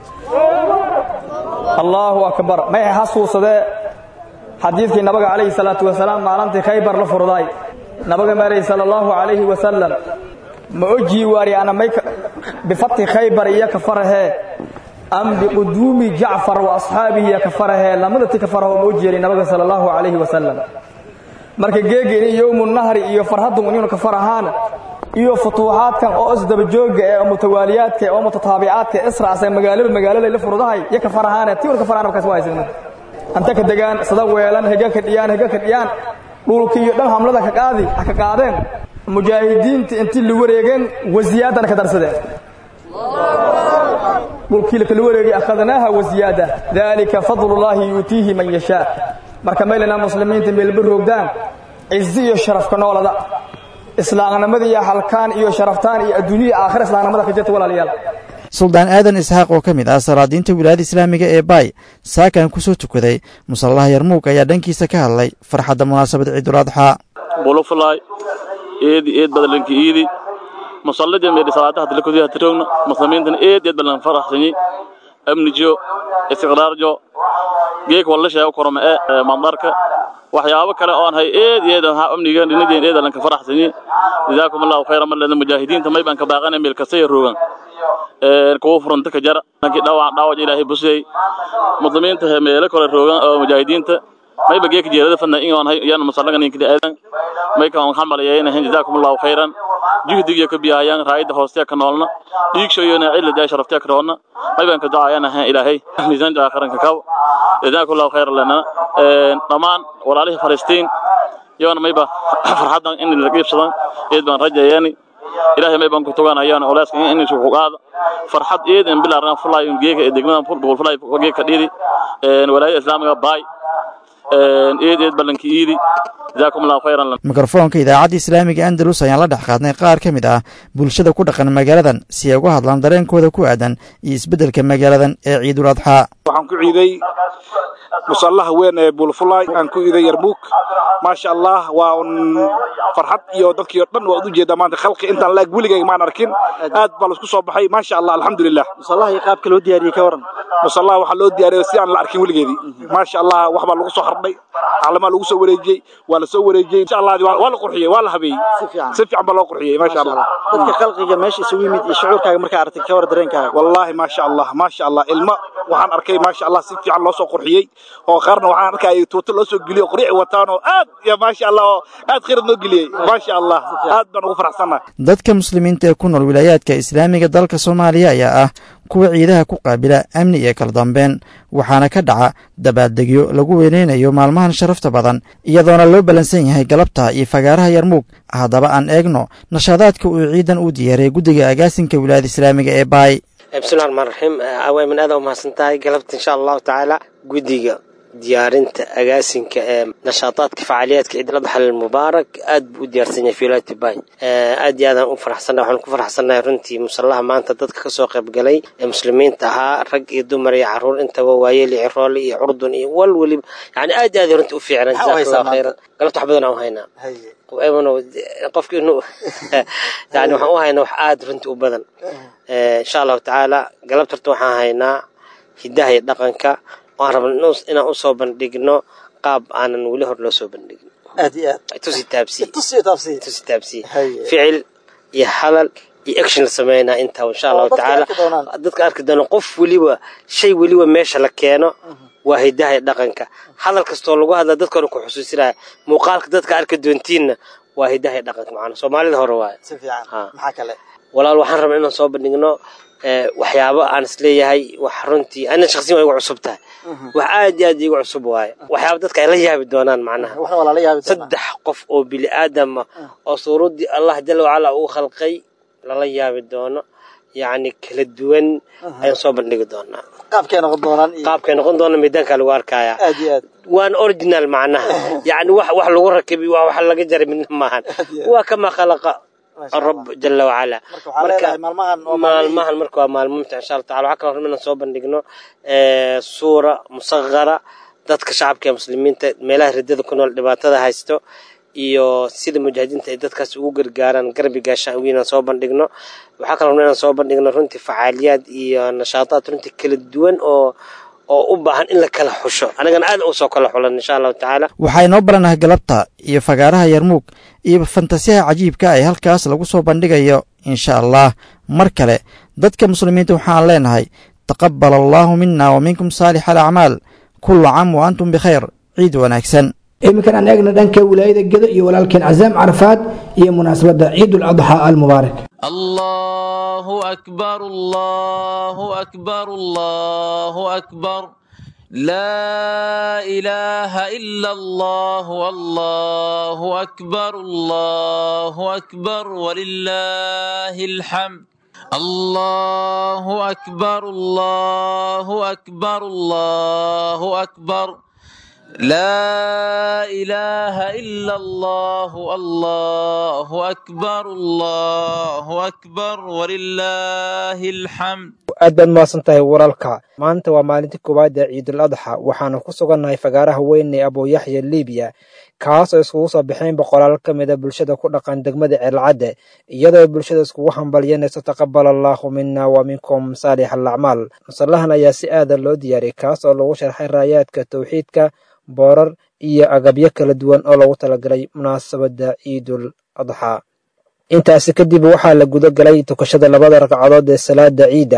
allaahu akbar may xasuusadee xadiidkii nabaga calayhi salaatu wasalaam maalintii khaybar la furday nabaga maray sala allahu calayhi wasalam ma ojii waari ana may bifatxi khaybar iyo ka farahee am biquduumi jacfar wa asxaabihi iyo ka farahee lamadati ka faraho ma oji yari nabaga sala allahu calayhi wasalam marka geegeen yowmu nahri iyo farhadun inuu ka farahaan iyo futuuxaadkan oo isdabajooga ee mutawaaliyaadka oo mutataabicaadka israacsan magaalada magaalada la furdahay iyo ka farahaan tii ka farahaan markaas waa haysan anta ka degaan sada weelan higa ka dhiyaan higa ka dhiyaan dhulki iyo dhan hamlada ka qaadi ka qaadeen mujaahidiinta intii la wareegeen wasiyaadana ka darsadeen dhulkii la kala wareegay akhadnaaha wasiyaada dalika fadlullaahi yuutiihi man yashaa marka meelana muslimiinta meelba roogdaan cizi iyo sharafka noolada islaamnimada iyo halkaan iyo sharaftaan iyo adduuniya aakhira islaamnimada ka jirta walaalayaal suldaan aadan isxaaq oo ka mid ah salaadiinta wilaayada islaamiga ee baay saakan ku soo tukaday musallaha yarmuug ayaa dhankiisa ka hadlay farxadda munaasabad ciidul adxaa bulufulay eedi eed badalanki iidi musallada meedi salaataha dilakodiha tirogna muslimiintan eed eed badan faraxsanyi amnijo istiqraarjo geek walla sheego koroma ee mandarka waxyaabo kale oon hay eed eed ha amniga dhinideen eed lanka faraxsanyi jazaakum allahu khayran malada mujaahidiinta may baan ka baaqana meel kasta ay roogan ee kuwa furanta ka jara nanki dhaawac dhaawac ilaahay busay muslimiinta he meelo kale roogan oo mujaahidiinta may ba geek jeerada fadna in oon hay yana musallaga ninkida aadan may ka on xamalayeen jazaakum allahu khayran juhdiga ka biyayaan raayada hooste ka noolna dhiigshoyona cilada ay sharaftay ka roona may baan ka ducaayana ilaahay miisaan aakhiranka kaw jazaakum allahu khayran lana dhamaan walaalihi falastiin yoona mayba farxadan in la qiibsadan eed baan rajayaani ilaahay may baan ku tuganayaan olaaska in isu qaada farxad eed in bilaarna fulay geeka degmada ful fulay geeka dhidi walaayada islaamiga baay eed eed balanki iidi jazaakum allahu khayran mikrofoonka idaacadda islaamiga andalus ayaan la dhex qaadnay qaar ka mid ah bulshada ku dhaqan magaaladan si ay uga hadlaan dareenkooda ku aadan iyo isbeddelka magaaladan ee ciidul adxaa waxaan ku ciiday musallaha weyn ee bulfulay aan ku ciiday yarmuug maasha allah waa un farxad iyo dadkii oo dhan waad u jeedaa maanta khalqi intaan laag weligayga maan arkin aad baa laisku soo baxay maasha allah alxamdulilah musallaha iyo qaabka loo diyaariyey ka waran musallaha waxaa loo diyaariyay si aan la arkin weligeedii maasha allah wax baa lagu soo hardhay calamaa lagu soo wareejiyey waa la soo wareejiyey insha allah waa la qurxiyey waa la habeeyey si fiican baa loo qurxiyey maasha allah dadka khalqiga meesha isugu yimid iyo shucuurkaaga markaa aragtay ka war dareenkaaga wallaahi maasha allah maasha allah ilmo waxaan arkay maasha allah si fiican loo soo qurxiyey oo qaarna waxaan arkay tuuto loo soo geliyey oo qurixi wataan oo aad ya maasha allah oo aad khirad noo geliyey maasha allah aad baan ugu faraxsannahay dadka muslimiinta ee ku nool wilaayaadka islaamiga dalka soomaaliya ayaa ah kuwa ciidaha ku qaabila amni iyo kala dambeyn waxaana ka dhaca dabaaldegyo lagu weynaynayo maalmahan sharafta badan iyadoona loo ballansan yahay galabta iyo fagaaraha yarmuug haddaba aan eegno nashaadaadka uu ciidan u diyaariyay guddiga agaasinka wilaayada islaamiga ee baay bismillahi raxmaan raxiim aweyman aad u mahadsan tahay galabta insha allahu tacaala guddiga diyaarinta agaasinka ee nashaataadka facaaliyaadka ciidul adxa almubaarak aad buu u diyaarsan yahay filaati bay aad iyo aadaan u faraxsannahay waxaan ku faraxsannahay runtii musallaha maanta dadka kasoo qaybgalay ee muslimiinta ahaa rag iyo dumar iyo caruur intaba waayeel iyo ciroole iyo curdun iyo wal weliba yani aad iyo aad runtii u fiicnaan jazakallahu khayran galabta wax badan aan u haynaa qofki inuu yani waxaan u haynaa wax aad runtii u badan insha allahu tacaala galabta horta waxaan haynaa hidaha iyo dhaqanka waan rabna inaan u soo bandhigno qaab aanan weli hor loo soo bandhigin aad iyo aad tusi taabsi tusi taabsi tusi taabsi ficil iyo hadal iyo action la sameynaa intaa insha allahu tacaala dadka arki doona qof weliba shay weliba meesha la keeno waa hidaha iyo dhaqanka hadal kastoo lagu hadla dadkoona ku xusuusinaya muuqaalka dadka arki doontiinna waa hidaha iyo dhaqanka macana soomaalida hore waaye si fiican maxaa kale walaal waxaan rabnaa inaan soo bandhigno waxyaabo aan isleeyahay wax runtii ana shaqsiyan waa igu cusub tahay wax aad iyo aad igu cusub waaye waxyaaba dadka ay la yaabi doonaan macnaha saddex qof oo bini aadam ah oo suuradii allah jala wacala uu khalqay lala yaabi doono yacni kala duwan ayaan soo bandhigi doonaa qaabkay noqon doonaan qaabkay noqon doona miidaanka lagu arkaya aad iyo aad waana original macnaha yacni wax wax lagu rakibi waa wax laga jaray midna maahan waa kama khalaqa الرب جل وعلا marka maalmahan maalmahan marka waa maalmo mumtic insha allah tacala waxaa kaloo rabna inaan soo bandhigno suura musaqara dadka shacabka ee muslimiinta meelaha ridada ku nool dhibaatada haysto iyo sida mujaahidiinta ay dadkaas ugu gargaaraan garbi gaashaan ugu inaan soo bandhigno waxaa kaloo rabna inaan soo bandhigno runtii facaaliyaad iyo nashaataad runtii kala duwan oo oo u baahan in la kala xusho anagana aad u soo kala xulan insha allahu tacaala waxaa inoo balanahay galabta iyo fagaaraha yarmuug iyo fantasiyaha cajiibka ee halkaas lagu soo bandhigayo insha allah mar kale dadka muslimiinta waxaan leenahay taqabbal allaahu mina wa minkum saalix alacmaal kullu caam wa antum bikhayr ciid wanaagsan iminkan aan eegna dhanka wilaayada gedo iyo walaalkeen cazaam carafaad iyo munaasabadda ciidul adxaa almubaarak الله أكبر الله أكبر الله أكبر لا إله إلا الله والله أكبر الله أكبر ولله الحمد الله أكبر الله أكبر الله أكبر لا إله إلا الله الله أكبر الله أكبر ولله الحمد aad baad mahadsan tahay waralka maanta waa maalintii koowaad ee ciidul adxa waxaanu ku sugannahay fagaaraha weyn ee abuuyaxya libiya kaas oo iskugu soo baxeen boqolaal ka mida bulshada ku dhaqan degmada ceelcadde iyadoo bulshada iskugu hambalyanayso taqabal allaahu mina wa minkum saalix alacmaal musallahan ayaa si aada loo diyaariyay kaas oo lagu sharxay raayaadka towxiidka boorar iyo agabyo kala duwan oo loogu talagalay munaasabadda ciidul adxa intaasi kadib waxaa la guda galay tukashada labada ragcadood ee salaada ciidda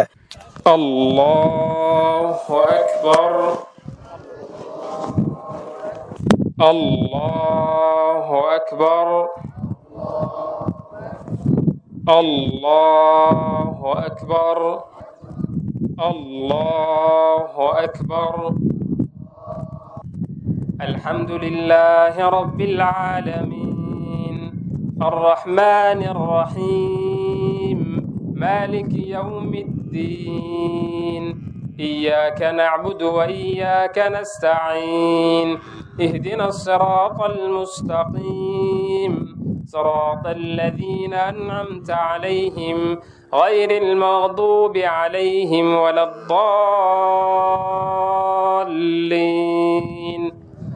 الله أكبر الله أكبر الله أكبر الله أكبر الحمد لله رب العالمين الرحمن الرحيم مالك يوم الدين إياك نعبد وإياك نستعين اهدنا الصراط المستقيم صراط الذين أنعمت عليهم غير المغضوب عليهم ولا الضالين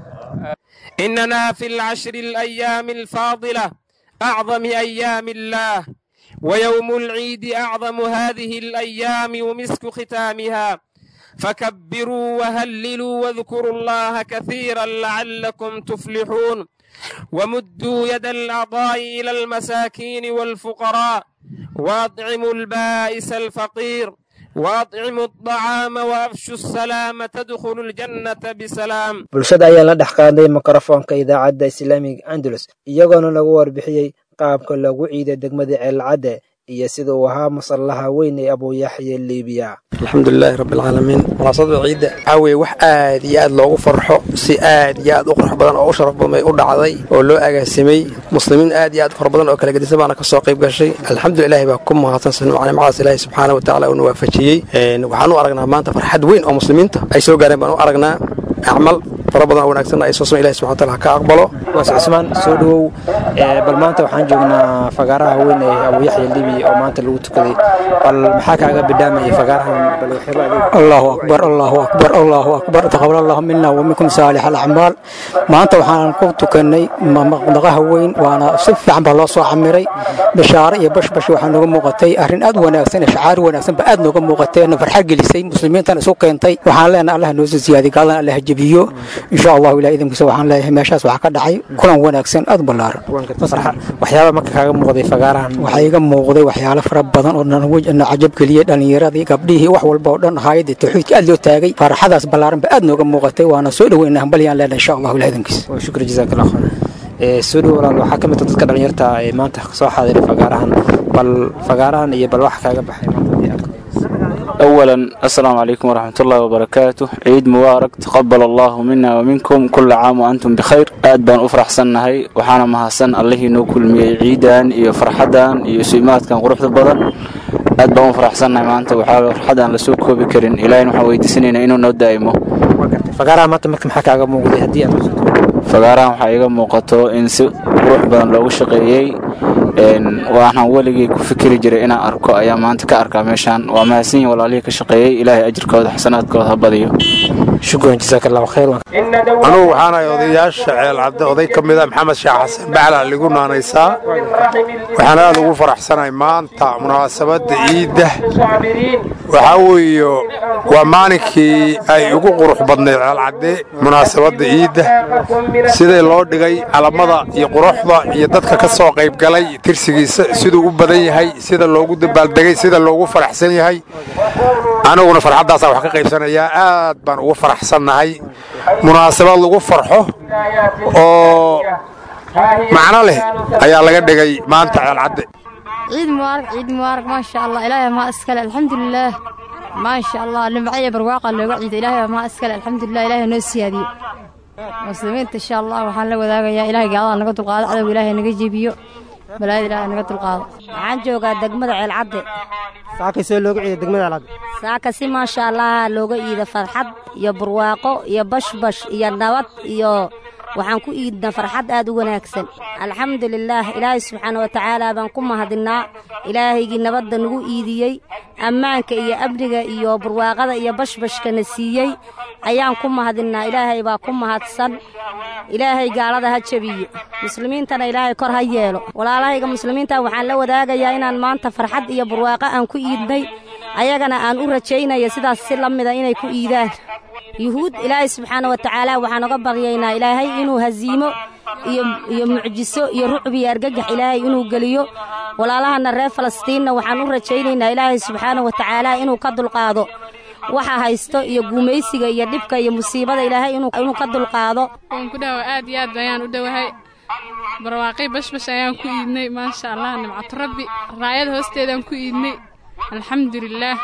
إننا في العشر الأيام الفاضلة أعظم أيام الله ويوم العيد أعظم هذه الأيام ومسك ختامها فكبروا وهللوا واذكروا الله كثيرا لعلكم تفلحون ومدوا يد الأعضاء إلى المساكين والفقراء وأطعموا البائس الفقير وأطعموا الطعام وأفشوا السلام تدخلوا الجنة بسلام bulshada ayaa la dhex qaaday mikrofoonka idaacadda islaamiga andalus iyagoona lagu warbixiyey qaabka lagu ciiday degmada ceelcadde iyo sida uu ahaa masallaha weyn ee abuuyaxya liibiya alxamdulilaahi rabbilcaalamiin munaasabada ciidda waxaa weeye wax aad iyo aad loogu farxo si aad iyo aad u qurux badan oo u sharaf badan bay u dhacday oo loo agaasimay muslimiin aad iyo aad fara badan oo kala gedisan baana ka soo qayb gashay alxamdulilahi baa ku mahadsan nimcadaas ilaahi subxaana wa tacaala uuna waafajiyey waxaan u aragnaa maanta farxad weyn oo muslimiinta ay soo gaareen baan u aragnaa acmal fara badan oo wanaagsan ay soo soo ilahi subxana wataala ha ka aqbalo waas cusmaan soo dhowow bal maanta waxaan joognaa fagaaraha weyn ee abuuyaxya libiya oo maanta lagu tukaday bal maxaa kaaga bidhaamayay fagaarahan bal waxyaaba الله أكبر الله أكبر الله أكبر تقبل الله منا ومنكم صالح الأعمال maanta waxaan ku tukanay maqdaqaha weyn waana si fiican baa loo soo camiray bashaare iyo bashbash waxaa nooga muuqatay arrin aad u wanaagsan shacaari wanaagsan ba aad nooga muuqatay na farxad gelisay muslimiintan isu keentay waxaan leenahay allah noo soo ziyaadiy gaaldan allah jebiyo insha allahu ilaah idinkiisa waxaan leeyahay meeshaas waxaa ka dhacay kulan wanaagsan aad u ballaaran waxyaaba marka kaaga muuqday fagaarahan waxaa iga muuqday waxyaalo fara badan oo na cajab geliyey dhallinyaradii gabdhihii wax walba oo dhan ahaayadii tawxiidka aad loo taagay farxadaas ballaaran ba aad nooga muuqatay waana soo dhoweyna hambalyaan leenahay insha allahu ilaah idinkiisa shukri jazaak allah khayr soo dhow walaal waxaa ka mid ah dadka dhalinyarta ee maanta soo xaadiray fagaarahan bal fagaarahan iyo bal waxa kaaga baxay أولا السلام عليكم ورحمة الله وبركاته عيد مبارك تقبل الله منا ومنكم كل عام وأنتم بخير aad baan u faraxsannahay waxaana mahadsan allihii noo kulmiyey ciidan iyo farxadan iyo suimaadkan quruxda badan aad baan u faraxsannahay maanta waxaa farxadaan lasoo koobi karin ilaahayna waxaan weydiisanaynaa inuu noo daa'imo fagaaraha maanta marka maxaa kaaga muuqday haddii aad fagaarahan waxaa iga muuqato in si qurux badan loogu shaqeeyey waxaan weligay ku fikiri jiray inaan arko ayaa maanta ka arkaa meeshaan waa mahadsan yihin walaalihii ka shaqeeyey ilaahay ajirkooda xasanaadkooda ha badiyo shukran jazaak allahu khayr anugu waxaanahay odayaasha ceelcadde oday ka mid a maxamed sheekh xasan bacla ligu naanaysaa waxaan aad ugu faraxsanahay maanta munaasabadda ciidda waxaa weeye waa maalinkii ay ugu qurux badnayd ceelcadde munaasabadda ciidda sidai loo dhigay calamada iyo quruxda iyo dadka ka soo qayb galay tirsigiisa siduu u badan yahay sida loogu dabaaldegay sida loogu faraxsan yahay aniguna farxaddaasaan wax ka qaybsanayaa aad baan ugu faraxsannahay munaasabad lagu farxo oo macno leh ayaa laga dhigay maanta ceelcadde ciid mubaarak ciid mubaarak maasha allah ilaahay maa iskale alxamdulilaah maasha allah nimcaya barwaaqa looga ciida ilaahay maa iskale alxamdulilah ilaahay noo siyaadiyo muslimiinta insha allah waxaan la wadaagayaa ilaahay gaalada naga dulqaado cadowga ilaahay naga jebiyo balaayada ilaahay naga dulqaado waxaan joogaa degmada ceelcadde saaka see looga ciiday degmada alcad saaka si maasha allah looga iida farxad iyo barwaaqo iyo bashbash iyo nabad iyo waxaan ku iidna farxad aad u wanaagsan alxamdulilaah ilaahay subxaana wa tacaala baan ku mahadinnaa ilaahaygii nabadda nagu iidiyey ammaanka iyo amniga iyo barwaaqada iyo bashbashkana siiyey ayaan ku mahadinnaa ilaahay baa ku mahadsan ilaahay gaalada ha jebiyo muslimiintana ilaahay kor ha yeelo walaalahayga muslimiinta waxaan la wadaagayaa inaan maanta farxad iyo barwaaqo aan ku iidnay ayagana aan u rajaynaya sidaas si la mida inay ku iidaan yuhuud ilaahay subxaana wa tacaala waxaan oga baryaynaa ilaahay inuu haziimo iyo iyo mucjiso iyo rucbi iyo argagax ilaahay inuu geliyo walaalahana reer falastiinna waxaan u rajaynaynaa ilaahay subxaana wa tacaala inuu ka dulqaado waxa haysto iyo guumaysiga iyo dhibka iyo musiibada ilaahay inuu ka dulqaado waan ku dhawa aad iyo aad ayaan u dhowahay barwaaqay bashbash ayaan ku iidnay maasha allah nimcatu rabbi raayada hoosteedaan ku iidnay alxamdulilaah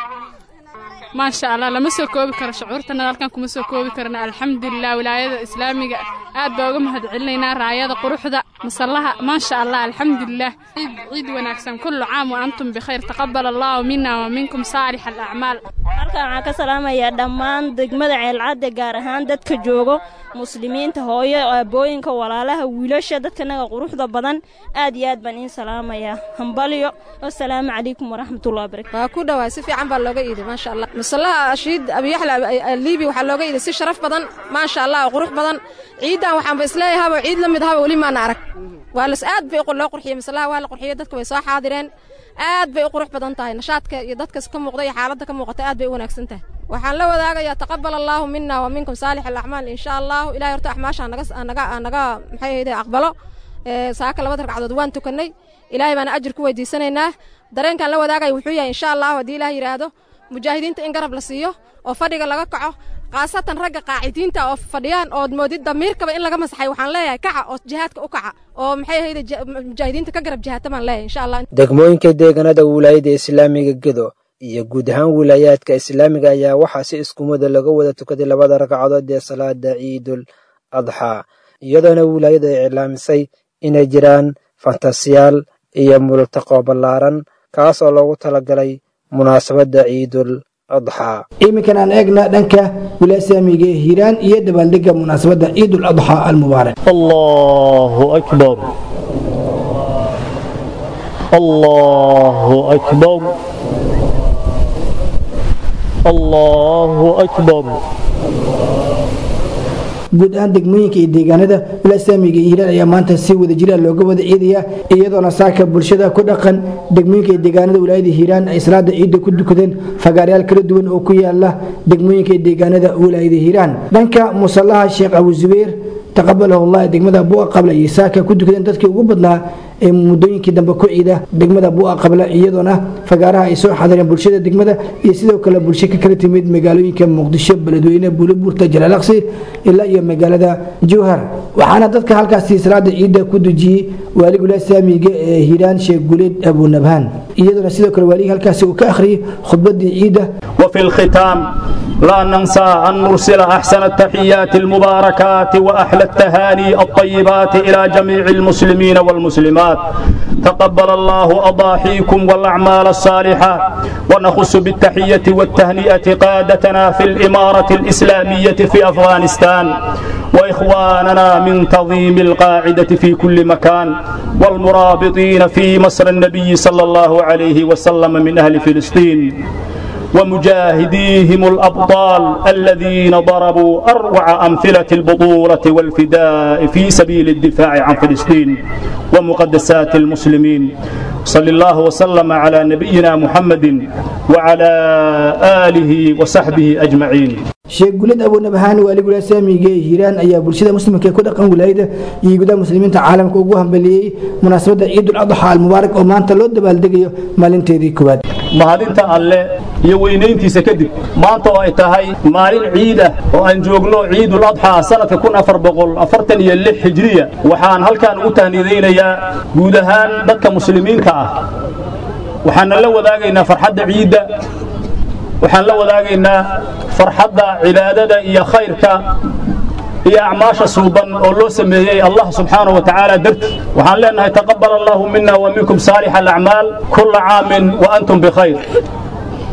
maasha allah lama soo koobi karo shucuurtana halkan kuma soo koobi karna alxamdulilah wilaayada islaamiga aad baa uga mahad celinaynaa raayada quruxda masallaha maasha allah alxamdulilah ciid ciid wanaagsan kullu caam wa antum bikhayr taqabal allahu mina wa minkum saalix alacmaal halkan waxaan ka salaamayaa dhammaan degmada ceelcadde gaar ahaan dadka joogo muslimiinta hooyo aabooyinka walaalaha wiilasha dadkanaga quruxda badan aad iyo aad baan iin salaamayaa hambalyo wasalaamu calaykum waraxmatullahi wabarakatu waa ku dhawaa si fiican baa looga iiday maasha allah masallaha ashiid abiyaxla liibi waxaa looga iiday si sharaf badan maasha allah oo qurux badan ciidan waxaanba isleeyahaba ciid la mid ahaba weli maana arag waa las aad bay loo qurxiyey masallaha waa la qurxiyey dadka way soo xaadireen aad bay u qurux badan tahay nashaadka iyo dadkas ka muuqda iyo xaaladda ka muuqata aad bay u wanaagsan tahay waxaan la wadaagayaa taqabal allaahu mina wa minkum saalix alacmaal insha allahu ilahay horta axmaasha naga naga naga maxay ahayde aqbalo saaka labada ragcadood waan tukannay ilaahay baana ajir ku weydiisanaynaa dareenkaan la wadaagaya wuxuu yahay insha allahu haddii ilaah yidhaahdo mujaahidiinta in garab la siiyo oo fadhiga laga kaco khaasatan ragga qaacidiinta oo fadhiyaan ood moodid damiirkaba in laga masaxay waxaan leeyahay kaca oo jihaadka u kaca oo maxay ahayde mujaahidiinta ka garab jihaata baan leeyahay insha allah degmooyinka deegaanada wilaayada islaamiga gedo iyo guud ahaan wilaayaadka islaamiga ayaa waxaa si iskumada laga wada tukaday labada ragcadood ee salaada ciidul adxaa iyadoona wilaayada ay iclaamisay inay jiraan fantasiyaal iyo multaqo ballaaran kaas oo loogu talagalay munaasabadda ciidul adxaa iminkan aan eegna dhanka wilaaya islaamiga ee hiiraan iyo dabaaldega munaasabadda ciidul adxaa almubaarak allahu akbar allahu akbar allahu akbar guud ahaan degmooyinka iyo deegaanada wilaaya islaamiga iyo hiiraan ayaa maanta si wada jira looga wada ciidaya iyadoona saaka bulshada ku dhaqan degmooyinka iyo deegaanada wilaayada hiiraan ay salaada ciidda ku dukadeen fagaarayaal kala duwan oo ku yaala degmooyinka iyo deegaanada wilaayada hiiraan dhanka musallaha sheekh abu zubayr taqabalahu allah degmada bu'a qabla iyo saaka ku dukadeen dadkii ugu badnaa ee muddooyinkii dambe ku ciida degmada bu'a qabla iyadoona fagaaraha ay soo xadireen bulshada degmada iyo sidoo kale bulsho ka kala timid magaalooyinka muqdisho beledweyne buulibuurta jalaalaqsi ilaa iyo magaalada jowhar waxaana dadka halkaasi salaada ciidda ku dujiyey waalig wilaaya islaamiga ee hiiraan sheekh guleed abunabhaan iyadoona sidoo kale waaligii halkaasi uu ka akhriyey khudbadii ciidda وفي الختام لا ننسى أن نرسل أحسن التحيات المباركات وأحلى التهاني الطيبات إلى جميع المسلمين والمسلمات تقبل الله أضاحيكم والأعمال الصالحة ونخص بالتحية والتهنئة قادتنا في الإمارة الإسلامية في أفغانستان وإخواننا من تنظيم القاعدة في كل مكان والمرابطين في مصر النبي صلى الله عليه وسلم من أهل فلسطين ومجاهديهم الأبطال الذين ضربوا أروع أمثلة البطولة والفداء في سبيل الدفاع عن فلسطين ومقدسات المسلمين صلى الله وسلم على نبينا محمد وعلى آله وصحبه أجمعين sheekh gulid abuunabahaan waalig wilaaya islaamiga ee hiiraan ayaa bulshada muslimka ee ku dhaqan wilaayada iyo gudaha muslimiinta caalamka ugu hambaliyey munaasabadda ciidul adxa almubaarak oo maanta loo dabaaldegayo maalinteedii koowaad mahadinta alle iyo weynayntiisa kadib maanta oo ay tahay maalin ciid ah oo aan joogno ciidul adxaa sanadka kun afar boqol afartan iyo lix hijriya waxaan halkaan ugu tahnidaynayaa guud ahaan dadka muslimiinta ah waxaana la wadaagaynaa farxadda ciidda waxaan la wadaagaynaa farxadda cibaadada iyo khayrka iyo acmaasha suuban oo loo sameeyey allah subxaanahu wa tacaala darti waxaan leenahay taqabal allahu mina wa minkum saalix alacmaal kulla caamin wa antum bikhayr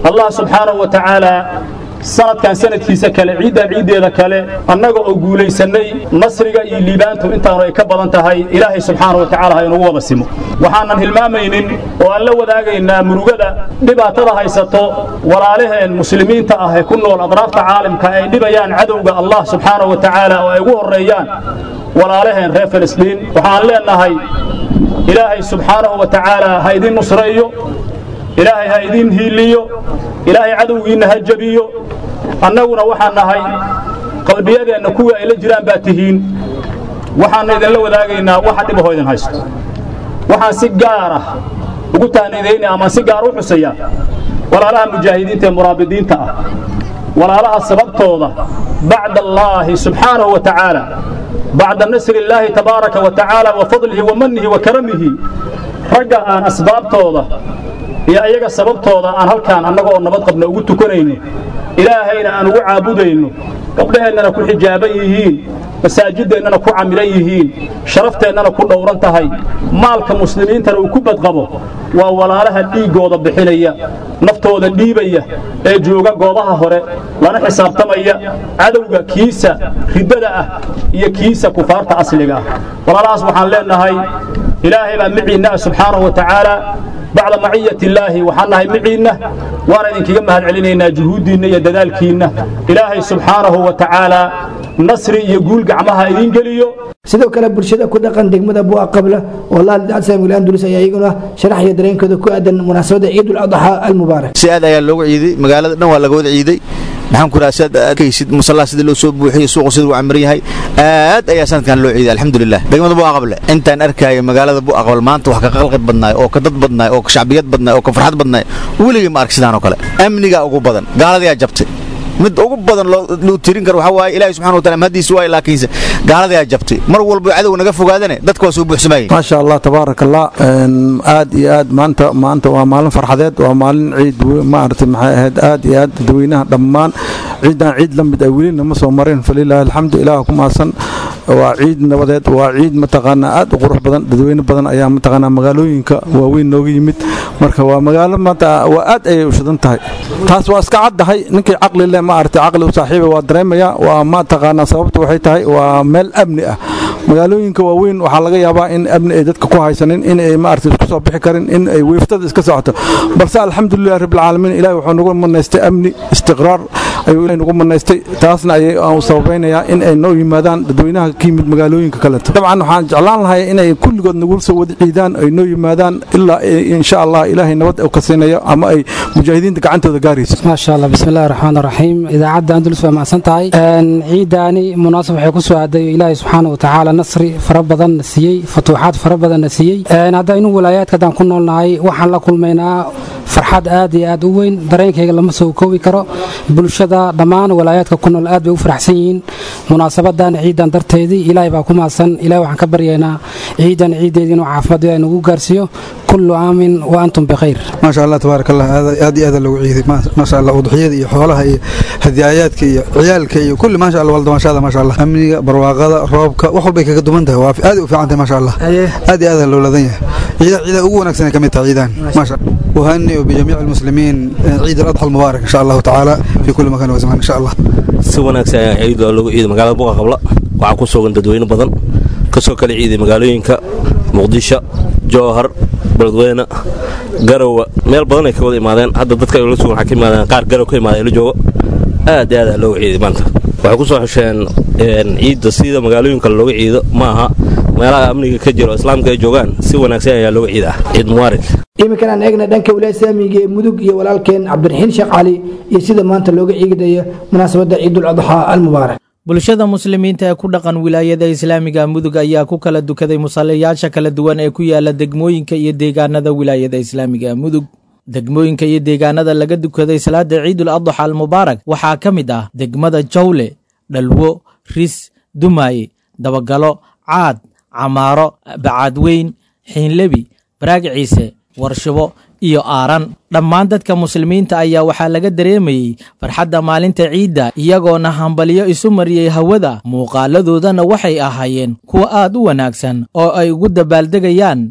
allah subxaanahu wa tacaala sanadkan sanadkiisa kale ciiddan ciiddeeda kale annaga oo guulaysannay nasriga iyo liibaantu intaanu ay ka badan tahay ilaahay subxaana wa tacaala ha inugu wada simo waxaanan hilmaamaynin oo aan la wadaagaynaa murugada dhibaatada haysato walaalaheen muslimiinta ah ee ku nool adraafta caalamka ay dhibayaan cadowga allah subxaana wa tacaala oo ay ugu horreeyaan walaalaheen reer filistiin waxaan leennahay ilaahay subxaanahu wa tacaala ha idin nusreeyo ilaahay ha idin hiiliyo ilaahay cadowgiinna ha jabiyo annaguna waxaan nahay qalbiyadeenna kuwii ay la jiraan baa tihiin waxaanna idinla wadaagaynaa waxa dhibahoo idin haysto waxaan si gaar ah ugu taaniidaynaya amaan si gaar u xusaya walaalaha mujaahidiinta ee muraabidiinta ah walaalaha sababtooda bacda allaahi subxaanahu wa tacaala bacda nasri illaahi tabaaraka wa tacaala wa fadlihi wa mannihi wa karamihi ragga aan asbaabtooda iyo ayaga sababtooda aan halkaan annaga oo nabad qabna ugu tukanayno ilaahayna aan ugu caabudayno gabdhaheennana ku xijaaban yihiin masaajideennana ku camilan yihiin sharafteenana ku dhowran tahay maalka muslimiintana uu ku badqabo waa walaalaha dhiiggooda bixinaya naftooda dhiibaya ee jooga goobaha hore lana xisaabtamaya cadowga kiisa riddada ah iyo kiisa kufaarta asliga ah walaalahaas waxaan leennahay ilaahay baa miciinna ah subxaanahu wa tacaala bacda maciyati illaahi waxaan nahay miciinna waana idinkaga mahad celinaynaa juhuuddiinna iyo dadaalkiinna ilaahay subxaanahu wa tacaala nasri iyo guul gacmaha idiin geliyo sidoo kale bulshada ku dhaqan degmada bu'a qabla oo laal andulus ayaa iyaguna sharaxaya dareenkooda ku aadan munaasabadda ciidul adxaa almubaarak si aad ayaa loogu ciiday magaalada dhan waa laga wada ciiday maxaan ku rahaa sidaad arkaysid musallaha sida loo soo buuxiyo suuqu sida uu camiran yahay aad ayaa sanadkan loo ciiday alxamdulilah degmada bu'a qable intaan arkaayo magaalada bu'a qabal maanta wax ka qalqid badnaay oo ka dad badnaay oo ka shacbiyad badnaay oo ka farxad badnaay weligii ma ark sidaan oo kale amnigaa ugu badan gaaladayaa jabtay mid ugu badan loo tirin karo waxaa waaye ilaahi subxana wa taala mahadiisa waaye laakiinse gaaladayaa jabtay mar walba cadow naga fogaadane dadka waa soo buuxsamayeen maasha allah tabaaraka allah aad iyo aad maanta maanta waa maalin farxadeed waa maalin ciid maaragtay maxay ahayd aad iyo aad dadweynaha dhammaan ciidan ciid la mid ah welina ma soo marin falilaahi alxamdu ilaah ku maasan waa ciid nabadeed waa ciid mataqaanaa aad u qurux badan dadweyne badan ayaa mataqaanaa magaalooyinka waaweyn nooga yimid marka waa magaalo maanta waa aad ayay u shidan tahay taas waa iska caddahay ninkii caqli leh maaragtay caqli u saaxiiba waa dareemaya waa mataqaanaa sababtu waxay tahay waa meel amni ah magaalooyinka waaweyn waxaa laga yaabaa in amni ay dadka ku haysanin in ay maaragtay isku soo bixi karin in ay weeftada iska socoto balse alxamdulilah rabbilcaalamiin ilahi wuxuu nagu manaystay amni istiqraar ayuu ilahi nagu manaystay taasna ayay aan u sababaynayaa in ay noo yimaadaan dadweynaha ka yimid magaalooyinka kaleto dabcan waxaan jeclaan lahay inay kulligood nagu soo wada ciidaan ay noo yimaadaan ilaa insha allah ilaahay nabad u ka siinayo ama ay mujaahidiinta gacantooda gaarayso maasha allah bismillahi raxmaan raxiim idaacadda andalus waa macsan tahay ciidaani munaasab waxay ku soo aaday ilaahay subxaana wa tacaala nasri fara badan na siiyey futuuxaad fara badan na siiyey haddaynu walaayaadka haddaan ku noolnahay waxaan la kulmaynaa farxad aad iyo aad u weyn dareenkayga lama soo koobi karo bulshada dhammaan walaayaadka ku nool aad bay u faraxsan yihiin munaasabadan ciidan darteedii ilaahay baa ku maasan ilahay waxaan ka baryaynaa ciidan ciiddeedii inuu caafimaad ilahay nagu gaarsiiyo kullu aamin wa antum bikhayr maasha allah tabaaraka allah aad iyo aad lagu ciiday maasha allah udxiyada iyo xoolaha iyo hadiyaayaadka iyo ciyaalka iyo kulli maasha allah waldamaashada maasha allah amniga barwaaqada roobka wax walbay kaga duman tahay waa aad u fiican tahay maasha allah aad iyo aad loo ladan yahay ciidaha ciidaha ugu wanaagsan ay ka mid tahay ciidan maasha وهنئ بجميع المسلمين عيد الأضحى المبارك إن شاء الله تعالى في كل مكان وزمان إن شاء الله si wanaagsan ayaa ciid waa lagu ciiday magaalada buqa qabla waxaa ku sugan dadweyne badan kasoo kala ciiday magaalooyinka muqdisho jowhar beledweyne garowe meel badan ay ka wada imaadeen hadda dadka la sugan waxaa ka imaadeen qaar garow ka imaada la joogo aad iyo aad looga ciiday maanta waxay ku soo xesheen ciidda sida magaalooyinka looga ciido ma aha meelaha amniga ka jiro islaamka ay joogaan si wanaagsan ayaa looga ciidaa ciid mubaarak iminkan aan eegna dhanka wilaaya islaamiga ee mudug iyo walaalkeen cabdiraxiin sheekh cali iyo sida maanta looga ciidayo munaasabadda ciidul adxaa almubaarak bulshada muslimiinta ee ku dhaqan wilaayada islaamiga mudug ayaa ku kala dukaday musallayaasha kala duwan ee ku yaala degmooyinka iyo deegaanada wilaayada islaamiga mudug degmooyinka iyo deegaanada laga dukaday salaada ciidul adxa almubaarak waxaa ka mid ah degmada jawle dhalwo ris dumaaye dabagalo caad camaaro bacaadweyn xiinlebi baraag ciise warshibo iyo aaran dhammaan dadka muslimiinta ayaa waxaa laga dareemayey farxadda maalinta ciidda iyagoona hambaliyo isu mariyey hawada muuqaaladoodana waxay ahaayeen kuwa aad u wanaagsan oo ay ugu dabaaldegayaan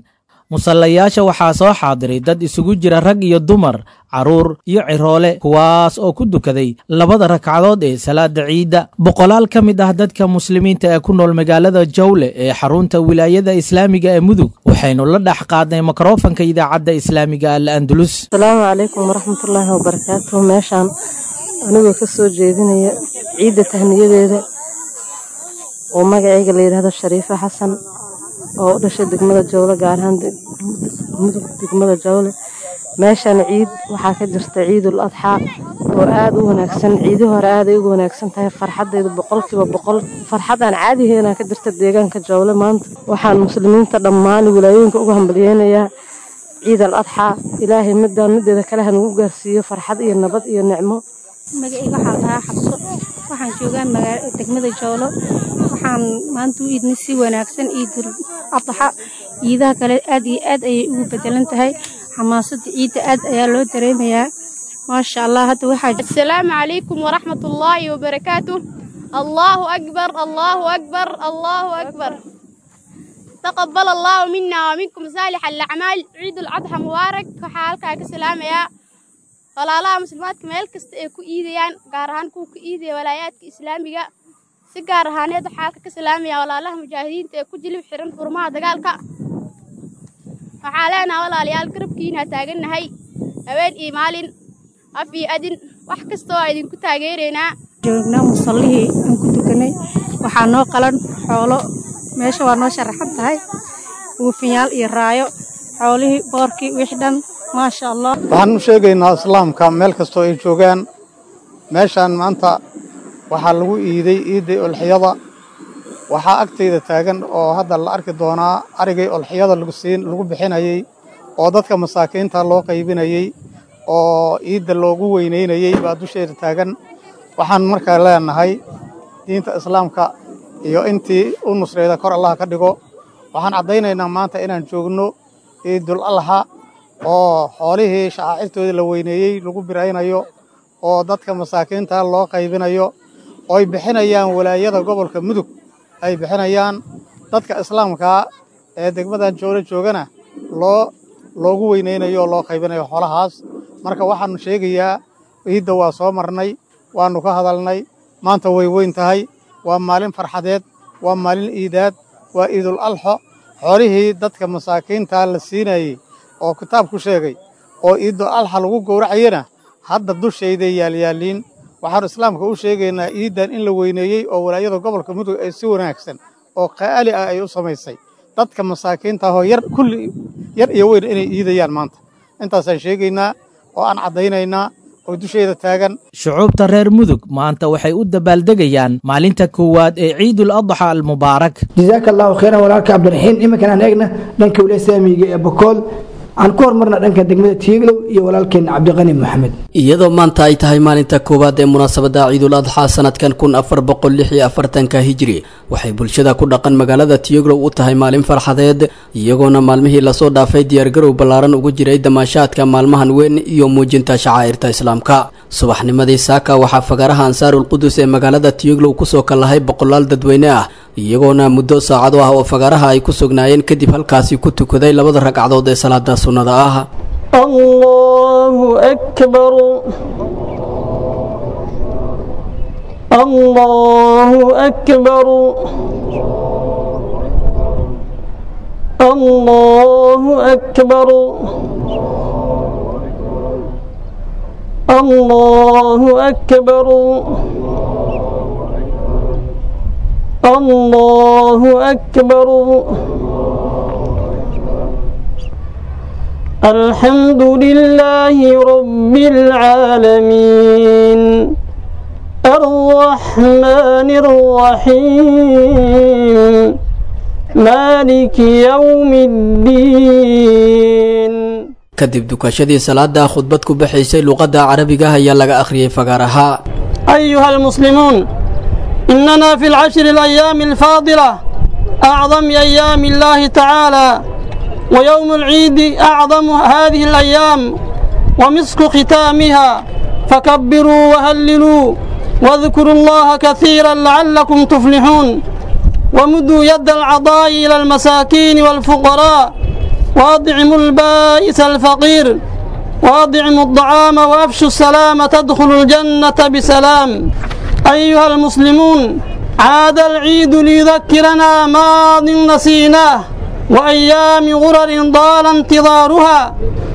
musallayaasha waxaa soo xaadiray dad isugu jira rag iyo dumar carruur iyo ciroole kuwaas oo ku dukaday labada ragcadood ee salaada ciidda boqolaal ka mid ah dadka muslimiinta ee ku nool magaalada jawle ee xarunta wilaayada islaamiga ee mudug waxaynu la dhex qaadnay mikrofanka idaacadda islaamiga al andalus asalaamu calaykum waraxmatullaahi wabarakaatuhu meeshaan anigoo ka soo jeedinaya ciidda tahniyadeeda oo magacayga la yidhaahdo shariifo xasan oo u dhashay degmada jawle gaar ahaan mudug degmada jawle meeshan ciid waxaa ka jirta ciidul adxaa oo aad u wanaagsan ciidi hore aaday ugu wanaagsan tahay farxaddeedu boqolkiiba boqol farxad aan caadiheena ka jirta deegaanka jawle maanta waxaan muslimiinta dhammaan wilaayooyinka ugu hambalyeynayaa ciid al adxaa ilaahay midaan mideeda kale ha nagu gaarsiiyo farxad iyo nabad iyo nicmo magacayga waxaa lahaa xabso waxaan joogaa degmada joolo waxaan maanta u iidnay si wanaagsan ciidul adxa ciidaha kale aad iyo aad ayay ugu bedelan tahay xamaasadda ciidda aad ayaa loo dareemayaa maasha allah hadda waxaa asalaamu calaykum waraxmat ullaahi wabarakaatu allaahu akbar allaahu akbar allaahu akbar taqabal allaahu mina waminkum saalix alacmaal ciidul adxa mubaarak waxaa halkaa ka salaamayaa walaalaha muslimaadka meel kasta ay ku iidayaan gaar ahaan kuwa ku iidaya walaayaadka islaamiga si gaar ahaaneed waxaa halka ka salaamaya walaalaha mujaahidiinta ee ku jilib xiran furmaha dagaalka waxaa leenaha walaalayaal garabkiina taagannahay haween iyo maalin af iyo adin wax kasta oo idinku taageeraynaa joognaa musallihii aan ku tukanay waxaa noo qalan xoolo meesha waa noo sharaxan tahay buufinyaal iyo raayo xoolihii boorkii wix dhan maasha allah waxaan u sheegaynaa islaamka meel kastoo ay joogaan meeshaan maanta waxaa lagu iiday iidday olxiyada waxaa agtayda taagan oo hadda la arki doonaa arigay olxiyada lagusiin lagu bixinayey oo dadka masaakiinta loo qaybinayey oo iidda loogu weynaynayey baa dusheeda taagan waxaan markaa leenahay diinta islaamka iyo intii u nusrayda kor allah ka dhigo waxaan caddaynaynaa maanta inaan joogno ciidul alxa oo xoolihii shacaacirtoodii la weyneeyey lagu biraynayo oo dadka masaakiinta loo qaybinayo oo ay bixinayaan walaayada gobolka mudug ay bixinayaan dadka islaamkaa ee degmadan joolo joogana loo loogu weynaynayo oo loo qaybinayo xoolahaas marka waxaannu sheegayaa ciidda waa soo marnay waannu ka hadalnay maanta way weyn tahay waa maalin farxadeed waa maalin iidaad waa iidul alxo xoolihii dadka masaakiinta la siinayey oo kitaabku sheegay oo iidul alxa lagu gowracayana hadda dushayday yaalyaaliin waxaannu islaamka u sheegaynaa iiddan in la weyneeyey oo walaayada gobolka mudug ay si wanaagsan oo qaali ah ay u samaysay dadka masaakiinta ahoo yar kulli yar iyo weyn inay iidayaan maanta intaasaan sheegaynaa oo aan caddaynaynaa oo dusheeda taagan shucuubta reer mudug maanta waxay u dabaaldegayaan maalinta koowaad ee ciidul adxa almubaarak jazaaka allahu khayran walaalka cabdiraxiin iminkan aan eegna dhanka waliya saamiga ee bokool aan ku hormarna dhanka degmada tiiglow iyo walaalkeena cabdiqani maxamed iyadoo maanta ay tahay maalinta koowaad ee munaasabada ciidul adxa sanadkan kun afar boqol lix iyo afartanka hijri waxay bulshada ku dhaqan magaalada tiyoglow u tahay maalin farxadeed iyagoona maalmihii lasoo dhaafay diyaargarow ballaaran ugu jiray damaashaadka maalmahan weyn iyo muujinta shacaa'irta islaamka subaxnimadii saaka waxaa fagaaraha ansaarul qudus ee magaalada tiyoglow kusoo kallahay boqolaal dadweyne ah iyagoona muddo saacado ah oo fagaaraha ay ku sugnaayeen kadib halkaasi ku tukaday labada ragcadood ee salaada sunnada ah allahu akbar allahu akbar allahu akbar allahu akbar الله أكبر الحمد لله رب العالمين الرحمن الرحيم مالك يوم الدين kadib dukashadii salaada khudbad ku baxaysay luqadda carabiga ayaa laga akhriyey fagaaraha أيها المسلمون إننا في العشر الأيام الفاضلة أعظم أيام الله تعالى ويوم العيد أعظم هذه الأيام ومسك ختامها فكبروا وهللوا واذكروا الله كثيرا لعلكم تفلحون ومدوا يد العطاء إلى المساكين والفقراء وأطعموا البائس الفقير وأطعموا الطعام وأفشوا السلام تدخلوا الجنة بسلام أيها المسلمون عاد العيد ليذكرنا ماض نسيناه وأيام غرر طال انتظارها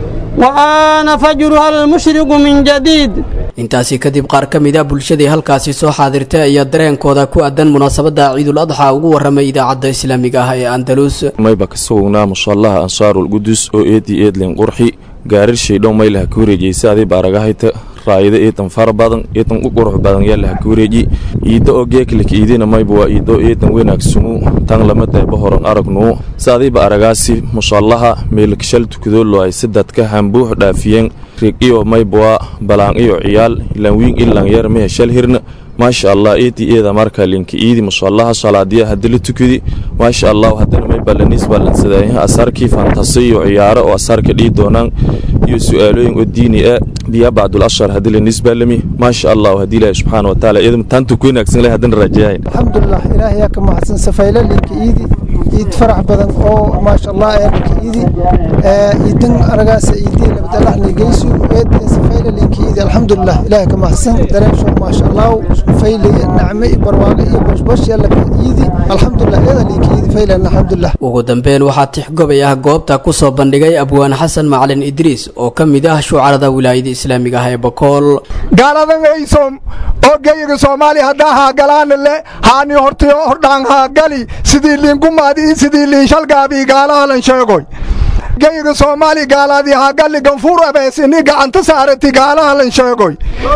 وآن فجرها المشرق من جديد intaasi kadib qaar ka mid a bulshadii halkaasi soo xaadirtay ayaa dareenkooda ku aadan munaasabadda ciidul adxa ugu warramay idaacadda islaamiga ah ee andalus mayba ka sugnaa mushallaha ansaarul qudus oo eedii eedlin qurxi gaarir shaydhow maylaha ka wareejiyeysa adii baaragahayta raayada eedan fara badan eedan u qurux badan yaalaha ka wareeji iidda oo geeklik iidina mayba waa iiddo eedan wanaagsanuu tan lama dayba horan aragnuu saadiiba aragaasi mushallaha meelkashal tukadolo ay sadadka hambuux dhaafiyeen rig iyo maybwaa balaan iyo ciyaal ilanwiin ilanyar mehe shal hirna maasha allah eedii eeda marka linka iidi mushallaha salaadiya haddi la tukadi maasha allah haddana may balanis ballansadaayaha asarkii fantasi iyo ciyaaro oo asarka dhii doonaan iyo su-aalooyin oo diini ah biya bacdul ashar haddii la nisbaalami maasha allah haddii ilaahi subxaana wa taala iyada taantu ku wanaagsan leh haddana rajayayn alxamdulilah ilaahay yaa ka mahadsan safayla linka iidi iid farax badan oo maasha allah ee linka iidi iidan aragaasa iidii labadalaxni geysu eedin safayla linka iidi alxamdulilah ilaahay ka mahadsan dareensho maasha allah fayle nacme iyo barwaaqo iyo bashbash yalla ka iidi alxamdulilah eeda linka iidi faylan alxamdulilah ugu dambeyn waxaa tixgobay ah goobta ku soo bandhigay abwaan xasan macalin idriis oo ka mid ah shucarada wilaayada islaamiga ah ee bakool gaaladan aysom oo geyiga soomaaliya haddaa haa galaana le haani hortiyo hordhaan haa gali sidii liingumaadi iyo sidii liinshalgaabii gaalahalan sheegoy geyiga soomaaliya gaalaadii haa gali ganfuur abees ini gacanta saarati gaalahalan sheegoy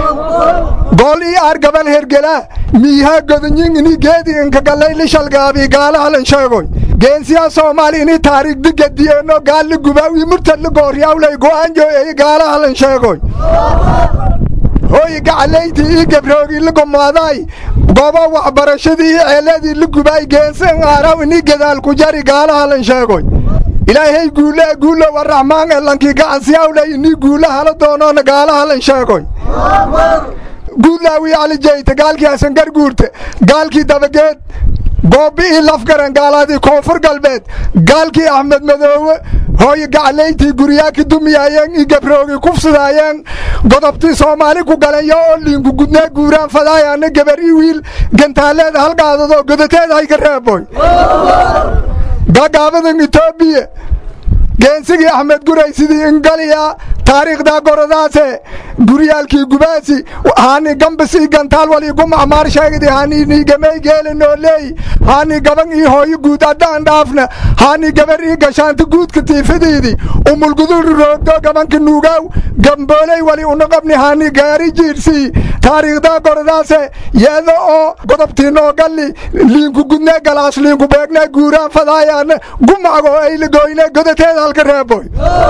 gool ii aar gabal hergelaa miihaa godanyin ini geedi inkagallay lishalgaabii gaalahalan sheegoy geensiyaa soomaaliya ini taariikh digadiyeeno gaalli gubaawi murtadli gooryawlay go'aanjo eyi gaalahalan sheegoy hooyi gacalaydii ii gabroogii la gomaaday goobo waxbarashadii ii ceeladii la gubaay geensan aaraw ini gadaal ku jari gaalahalan sheegoy ilaahay guule guulo waraxmaan elankii gacansiyawlay ini guule hala doonoona gaalahalan sheegoy guudlaawii calijayta gaalkii hasan garguurte gaalkii dabageed goobi'ii lafgaran gaalaadii koonfur galbeed gaalkii axmed madoowe hooyo gacalayntii guryaaki dumiyaayeen ii gabroogi kufsidaayeen godobtii soomaali ku galanyo oo liinku gudnaa guuraan fadaayaana gabar ii wiil gantaaleeda halgaadadoo godateeda hay ka reeboy gaagaabadan etoobiya geensigii axmed guray sidii ingaliya taariikhdaa goradaase guryaalkii gubaasi haani gambis ii gantaal wal igu macmaar sheegdi haani niigamey geele nooleey haani gaban ii hooyo guud addaan dhaafna haani gabar ii gashaanta guudka tiifidiidi umulgudul roogdo gabanka nuugaaw gambooley wali unaqabni haani gaari jiirsii taariikhdaa goradaase yeedo oo godobtii noogalli liinku gudnee galaas liinku beegnee guuraan fadaayaana gumacgo ayligoyne godateeda halka reeboy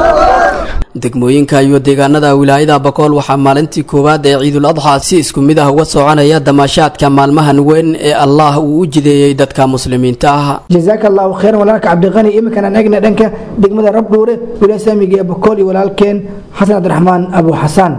degmooyinka iyo deegaanada wilaayada bakool waxaa maalintii koowaad ee ciidul adxa si isku mid ah uga soconaya damaashaadka maalmahan weyn ee allah uu u jideeyey dadka muslimiinta ah jazaaka allahu khayran walaalka cabdiqani iminkan aan eegna dhanka degmada rabdhuure wilaaya islaamiga ee bakool iyo walaalkeen xasan cabdiraxmaan abu xasaan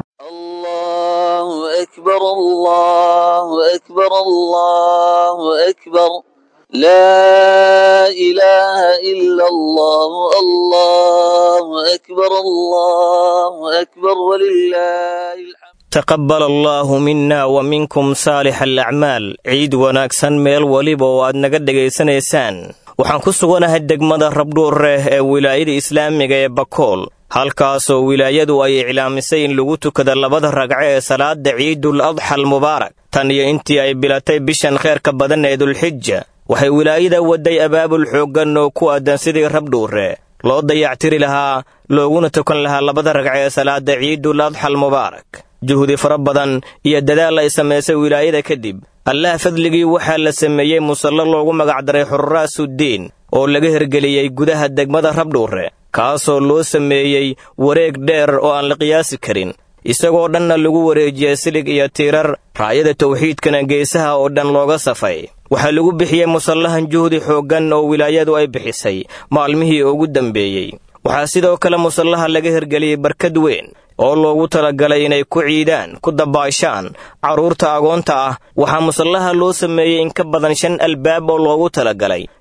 أكبر الله أكبر الله أكبر لا إله إلا الله الله أكبر الله أكبر ولله الحمد taqabbal allaahu minna wa minkum saalix alacmaal ciid wanaagsan meel weliba oo aad naga dhegaysanaysaan waxaan ku suganahay degmada rabdhuureh ee wilaayada islaamiga ee bakool halkaasoo wilaayadu ay iclaamisay in lagu tukada labada ragco ee salaada ciidul adxa almubaarak tan iyo intii ay bilatay bishan kheerka badan ee dulxija waxay wilaayada waday abaabul xooggan oo ku aadan sidii rabdhuure loo dayactiri lahaa looguna tukan lahaa labada ragco ee salaada ciidul adxa almubaarak juhdi fara badan iyo dadaal ay samaysay wilaayada kadib allah fadligii waxaa la sameeyey musallo loogu magacdaray xurraasuddiin oo laga hirgeliyey gudaha degmada rabdhuure kaasoo loo sameeyey wareeg dheer oo aan la qiyaasi karin isagoo dhanna lagu wareejiyey silig iyo tiirar raayada tawxiidkana geesaha oo dhan looga safay waxaa lagu bixiyey musallahan juhdi xooggan oo wilaayadu ay bixisay maalmihii ugu dambeeyey waxaa sidoo kale musallaha laga hirgeliyey barkad weyn oo loogu talagalay inay ku ciidaan ku dabaashaan carruurta agoonta ah waxaa musallaha loo sameeyey in ka badan shan albaab oo loogu talagalay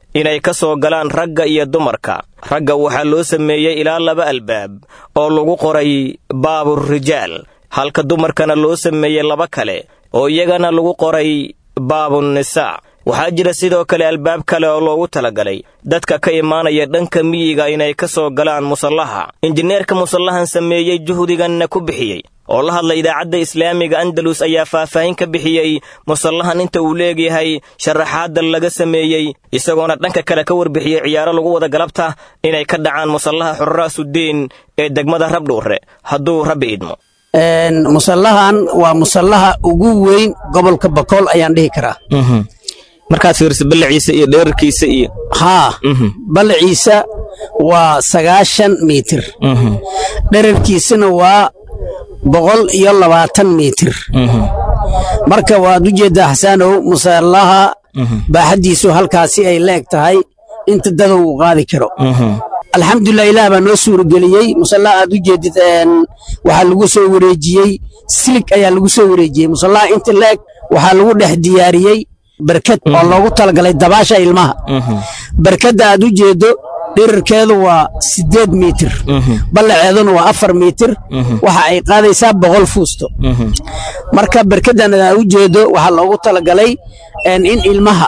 inay ka soo galaan ragga iyo dumarka ragga waxaa loo sameeyey ilaa laba albaab oo lagu qoray baaburijaal halka dumarkana loo sameeyey laba kale oo iyagana lagu qoray baabunisaa waxaa jira sidoo kale albaab kale oo loogu talagalay dadka ka imaanaya dhanka miyiga inay ka soo galaan musallaha injineerka musallahan sameeyey juhdiganna ku bixiyey oo la hadla idaacadda islaamiga andalus ayaa faahfaahin ka bixiyey musallahan inta uu leegyahay sharaxaadda laga sameeyey isagoona dhanka kale ka warbixiyey ciyaaro lagu wada galabta inay ka dhacaan musallaha xurraasudiin ee degmada rabdhuure hadduu rabbi idmo musallahan waa musallaha ugu weyn gobolka bakool ayaan dhihi karaa markaad fiiriso ballaciisa iyo dheerarkiisa iyo haa ballaciisa waa sagaashan mitir dherarkiisana waa boqol iyo labaatan mitir marka waad u jeeddaa xasaanow musallaha baaxaddiisu halkaasi ay leeg tahay inta dadow uu qaadi karo alxamdulilah ilaah baa noo suurageliyey musallaha aad u jeedid waxaa lagu soo wareejiyey silig ayaa lagu soo wareejiyey musallaha inta leeg waxaa lagu dhex diyaariyey barkad oo loogu talagalay dabaasha ilmaha barkadda aad u jeeddo dhirarkeedu waa siddeed mitir ballaceeduna waa afar mitir waxa ay qaadaysaa boqol fuusto marka barkaddan aad u jeeddo waxaa loogu talagalay in ilmaha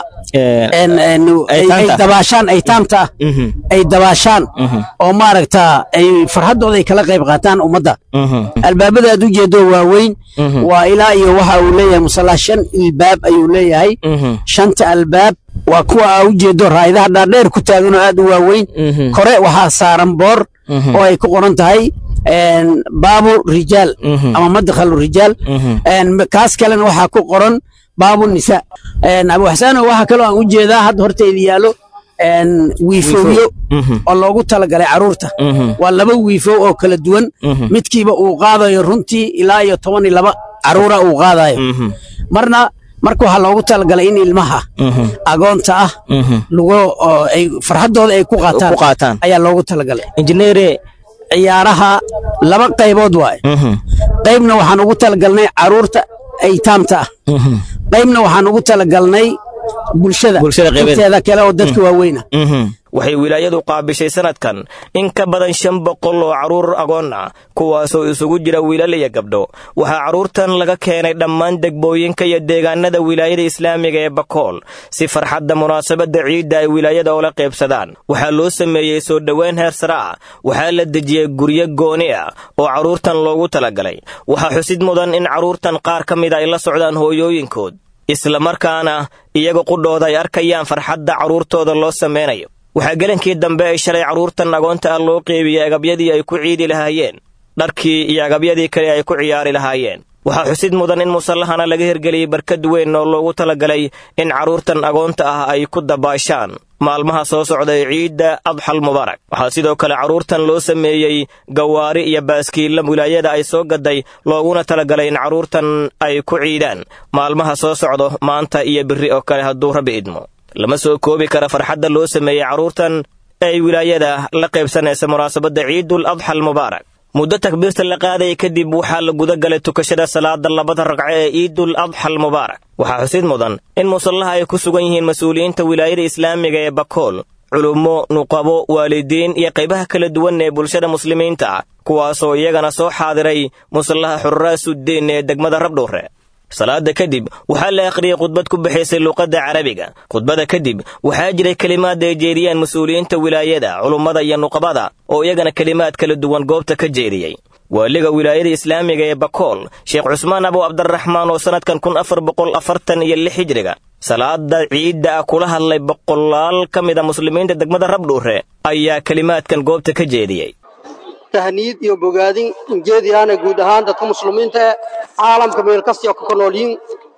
ay dabaashaan aytaamta ay dabaashaan oo maaragta ay farxaddooda ay kala qayb qaataan ummadda albaabada aad u jeeddo waa weyn waa ilaa iyo waxa uu leeyahay musallaa shan ilbaab ayuu leeyahay shanta albaab waa kuwa aa u jeeddo raa'idaha dhaadheer ku taagan oo aad u waaweyn kore waxaa saaran boor oo ay ku qoran tahay baabu rijaal ama madkhalu rijaal kaas kalena waxaa ku qoran baabu nisa abu xasaano waxaa kaloo aan u jeedaa hadda horteyda yaallo wiifowyo oo loogu talagalay carruurta waa laba wiifow oo kala duwan midkiiba uu qaadayo runtii ilaa iyo toban iyo laba carruura uu qaadayo marna marka waxaa loogu talagalay in ilmaha agoonta ah lagu ay farxaddooda ay ku qaataan ayaa loogu talagalay injineere ciyaaraha laba qaybood waaye qaybna waxaan ugu talagalnay carruurta aytaamta ah qaybna waxaan ugu talagalnay bulshada inteeda kale oo dadka waaweyna waxay wilaayadu qaabishay sanadkan in ka badan shan boqol oo carruur agoon ah kuwaasoo isugu jira wiilal iyo gabdho waxaa carruurtan laga keenay dhammaan degmooyinka iyo deegaanada wilaayada islaamiga ee bakool si farxadda munaasabadda ciidda ay wilaayada oola qaybsadaan waxaa loo sameeyey soo dhoweyn heer sare ah waxaa la dejiyey guryo gooni ah oo carruurtan loogu talagalay waxaa xusid mudan in carruurtan qaar ka mida ay la socdaan hooyooyinkood islamarkaana iyaga qudhooda ay arkayaan farxadda carruurtooda loo samaynayo waxaa gelankii dambe ay shalay carruurtan agoonta ah loo qeybiyey agabyadii ay ku ciidi lahaayeen dharkii iyo agabyadii kale ay ku ciyaari lahaayeen waxaa xusid mudan in musallahana laga hirgeliyey barkad weyn oo loogu talagalay in carruurtan agoonta ah ay ku dabaashaan maalmaha soo socda ee ciidda adxal mubaarak waxaa sidoo kale carruurtan loo sameeyey gawaari iyo baaskiilla wilaayada ay soo gaday looguna talagalay in carruurtan ay ku ciidaan maalmaha soo socdo maanta iyo berri oo kale hadduu rabbi idmo lama soo koobi kara farxadda loo sameeyey carruurtan ee wilaayada la qaybsanaysa munaasabadda ciidul adxa almubaarak muddo takbiirta la qaadaya kadib waxaa la guda galay tukashada salaada labada ragco ee ciidul adxa almubaarak waxaa xusid mudan in musallaha ay ku sugan yihiin mas-uuliyiinta wilaayada islaamiga ee bakool culummo nuqabo waalidiin iyo qaybaha kala duwan ee bulshada muslimiinta ah kuwaasoo iyagana soo xaadiray musallaha xurraasuddin ee degmada rabdhuure salaada kadib waxaa la akhriyey khudbad ku bixaysay luuqadda carabiga khudbada kadib waxaa jiray kelimaad ay jeediyeen mas-uuliyiinta wilaayada culummada iyo nuqabada oo iyagana kelimaad kala duwan goobta ka jeediyey waaliga wilaayada islaamiga ee bakool sheekh cusmaan abu cabdiraxmaan oo sannadkan kun afar boqol afartan iyo lix hijriga salaada ciidda ah kula hadlay boqolaal ka mid a muslimiinta degmada rabdhuure ayaa kelimaadkan goobta ka jeediyey tahniid iyo bogaadin injeediyaana guud ahaan dadka muslimiinta ee caalamka meel kastio ka nool yihiin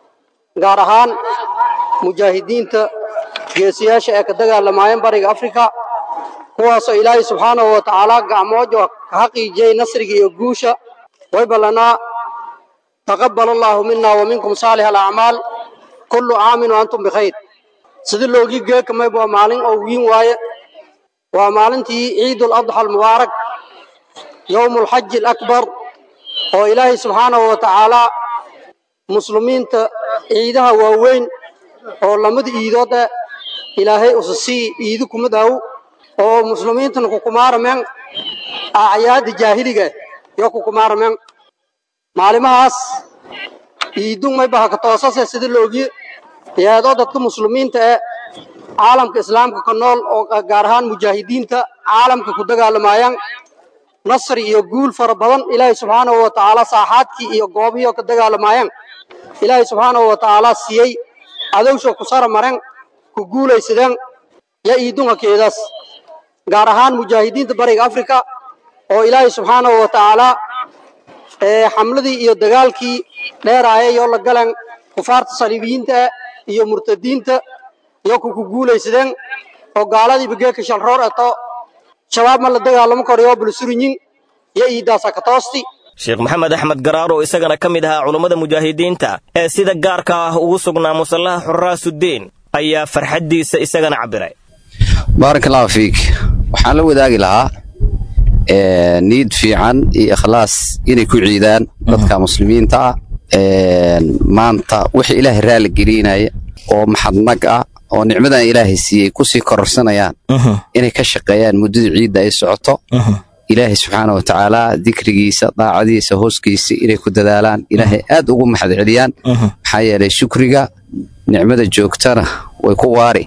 gaar ahaan mujaahidiinta geesiyaasha ee ka dagaalamaayeen bariga afrika kuwaasoo ilaahay subxaanahu wa tacaala gacmoojo ka xaqiijiyey nasriga iyo guusha way ballanaa taqabbal allaahu mina wa minkum saalix alacmaal kullu caamin wa antum bikhayr sidii loogii geekamay waa maalin oo wiin waaye waa maalintii ciidul adxa almubaarak yowmu alxaji alakbar oo ilaahay subxaanahu wa tacaalaa muslimiinta ciidaha waaweyn oo lamada iidood eh ilaahay usa sii iidi kumid aw oo muslimiintana kukumaaramen acyaada jaahiliga yo kukumaaramen maalimahaas iidun may baha ka toosase sida loogiye yeedoo dadka muslimiinta ee caalamka islaamka ka nool oo gaar ahaan mujaahidiinta caalamka ku dagaalamayaan nasri iyo guul fara badan ilaahay subxaanahu wa tacaala saaxaadkii iyo goobihii oo ka dagaalamayaan ilaahay subxaanahu wa tacaala siiyey cadowsha ku sara maren ku guulaysadeen ya iidunka keedaas gaar ahaan mujaahidiinta bariga afrika oo ilaahay subxaanahu wa tacaala xamladii iyo dagaalkii dheeraayay oo la galeen kufaarta saliibiyiinta iyo murtadiinta iyo ku ku guulaysadeen oo gaaladii bageeka shalroor eto shabaab ma la dagaalamo karayo bulsurinyin iyo iidaasa ka toosti sheekh maxamed axmed garaar oo isagana ka mid ahaa culummada mujaahidiinta ee sida gaarka ah ugu sugnaa musallaha xuraasuddiin ayaa farxaddiisa isagana cabbiray baarak allahu fiik waxaan la wadaagi lahaa niid fiican iyo ikhlaas inay ku ciidaan dadka muslimiinta ah maanta wixii ilaahay raali gelinaya oo maxadnag ah oo nicmadan ilaahay siiyey kusii kororsanayaan inay ka shaqeeyaan muddada ciidda ay socoto ilaahay subxaana wa tacaala dikrigiisa daacadiisa hooskiisa inay ku dadaalaan ilaahay aad ugu maxad celiyaan maxaa yeelay shukriga nicmada joogtana way ku waari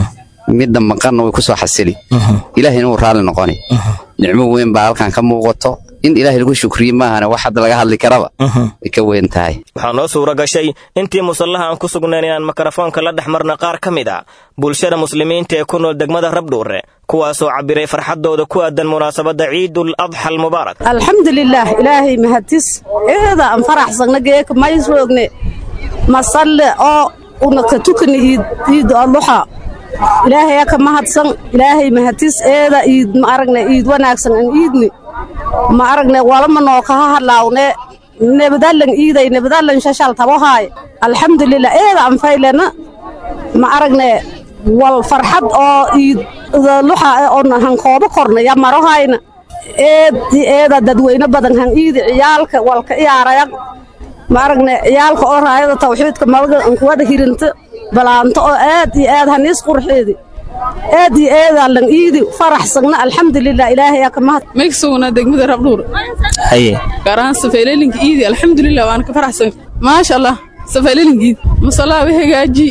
midda maqanna way ku soo xasili ilaahayna wuu raalli noqoni nicmo weyn baa halkan ka muuqato in ilaahay lagu shukriye maahana wax hadda laga hadli karaba way ka weyn tahay waxaa noo suura gashay intii musallaha aan ku sugnayn inaan mikrofoonka la dhex marna qaar ka mid a bulshada muslimiinta ee ku nool degmada rabdhuure kuwaasoo cabbiray farxaddooda ku aadan munaasabadda ciidul adxa almubaarak alxamdulilaah ilaahay mahadis eeda aan faraxsagna geeka maysoogne masalle oo una ka tukani iid adluxa ilaahay ka mahadsan ilaahay mahadis eeda iid ma aragne iid wanaagsan an iidni ma aragne walama noo kaha hadlaawne nebadalan iiday nebadalan shashal tabohaay alxamdulilah eeda an faylena ma aragne wal farxad oo iid luxa on han koobo korna ya marohayna eed eeda dadweyne badan han iidi ciyaalka walka iyaaraya ma aragne ciyaalka oo raayada tawxiidka madaga ankuwada hirinta balaanto oo aad iyo aad haniis qurxeedi aad iyo aadaan lan iidi faraxsagna alxamdulilah ilaahay ka mahad maysugna degmada rabdhuur haye gaaraan safeelelinka iidi alxamdulilah waan ka faraxsan maasha allah safeelelinka iidi masalaa wa hagaaji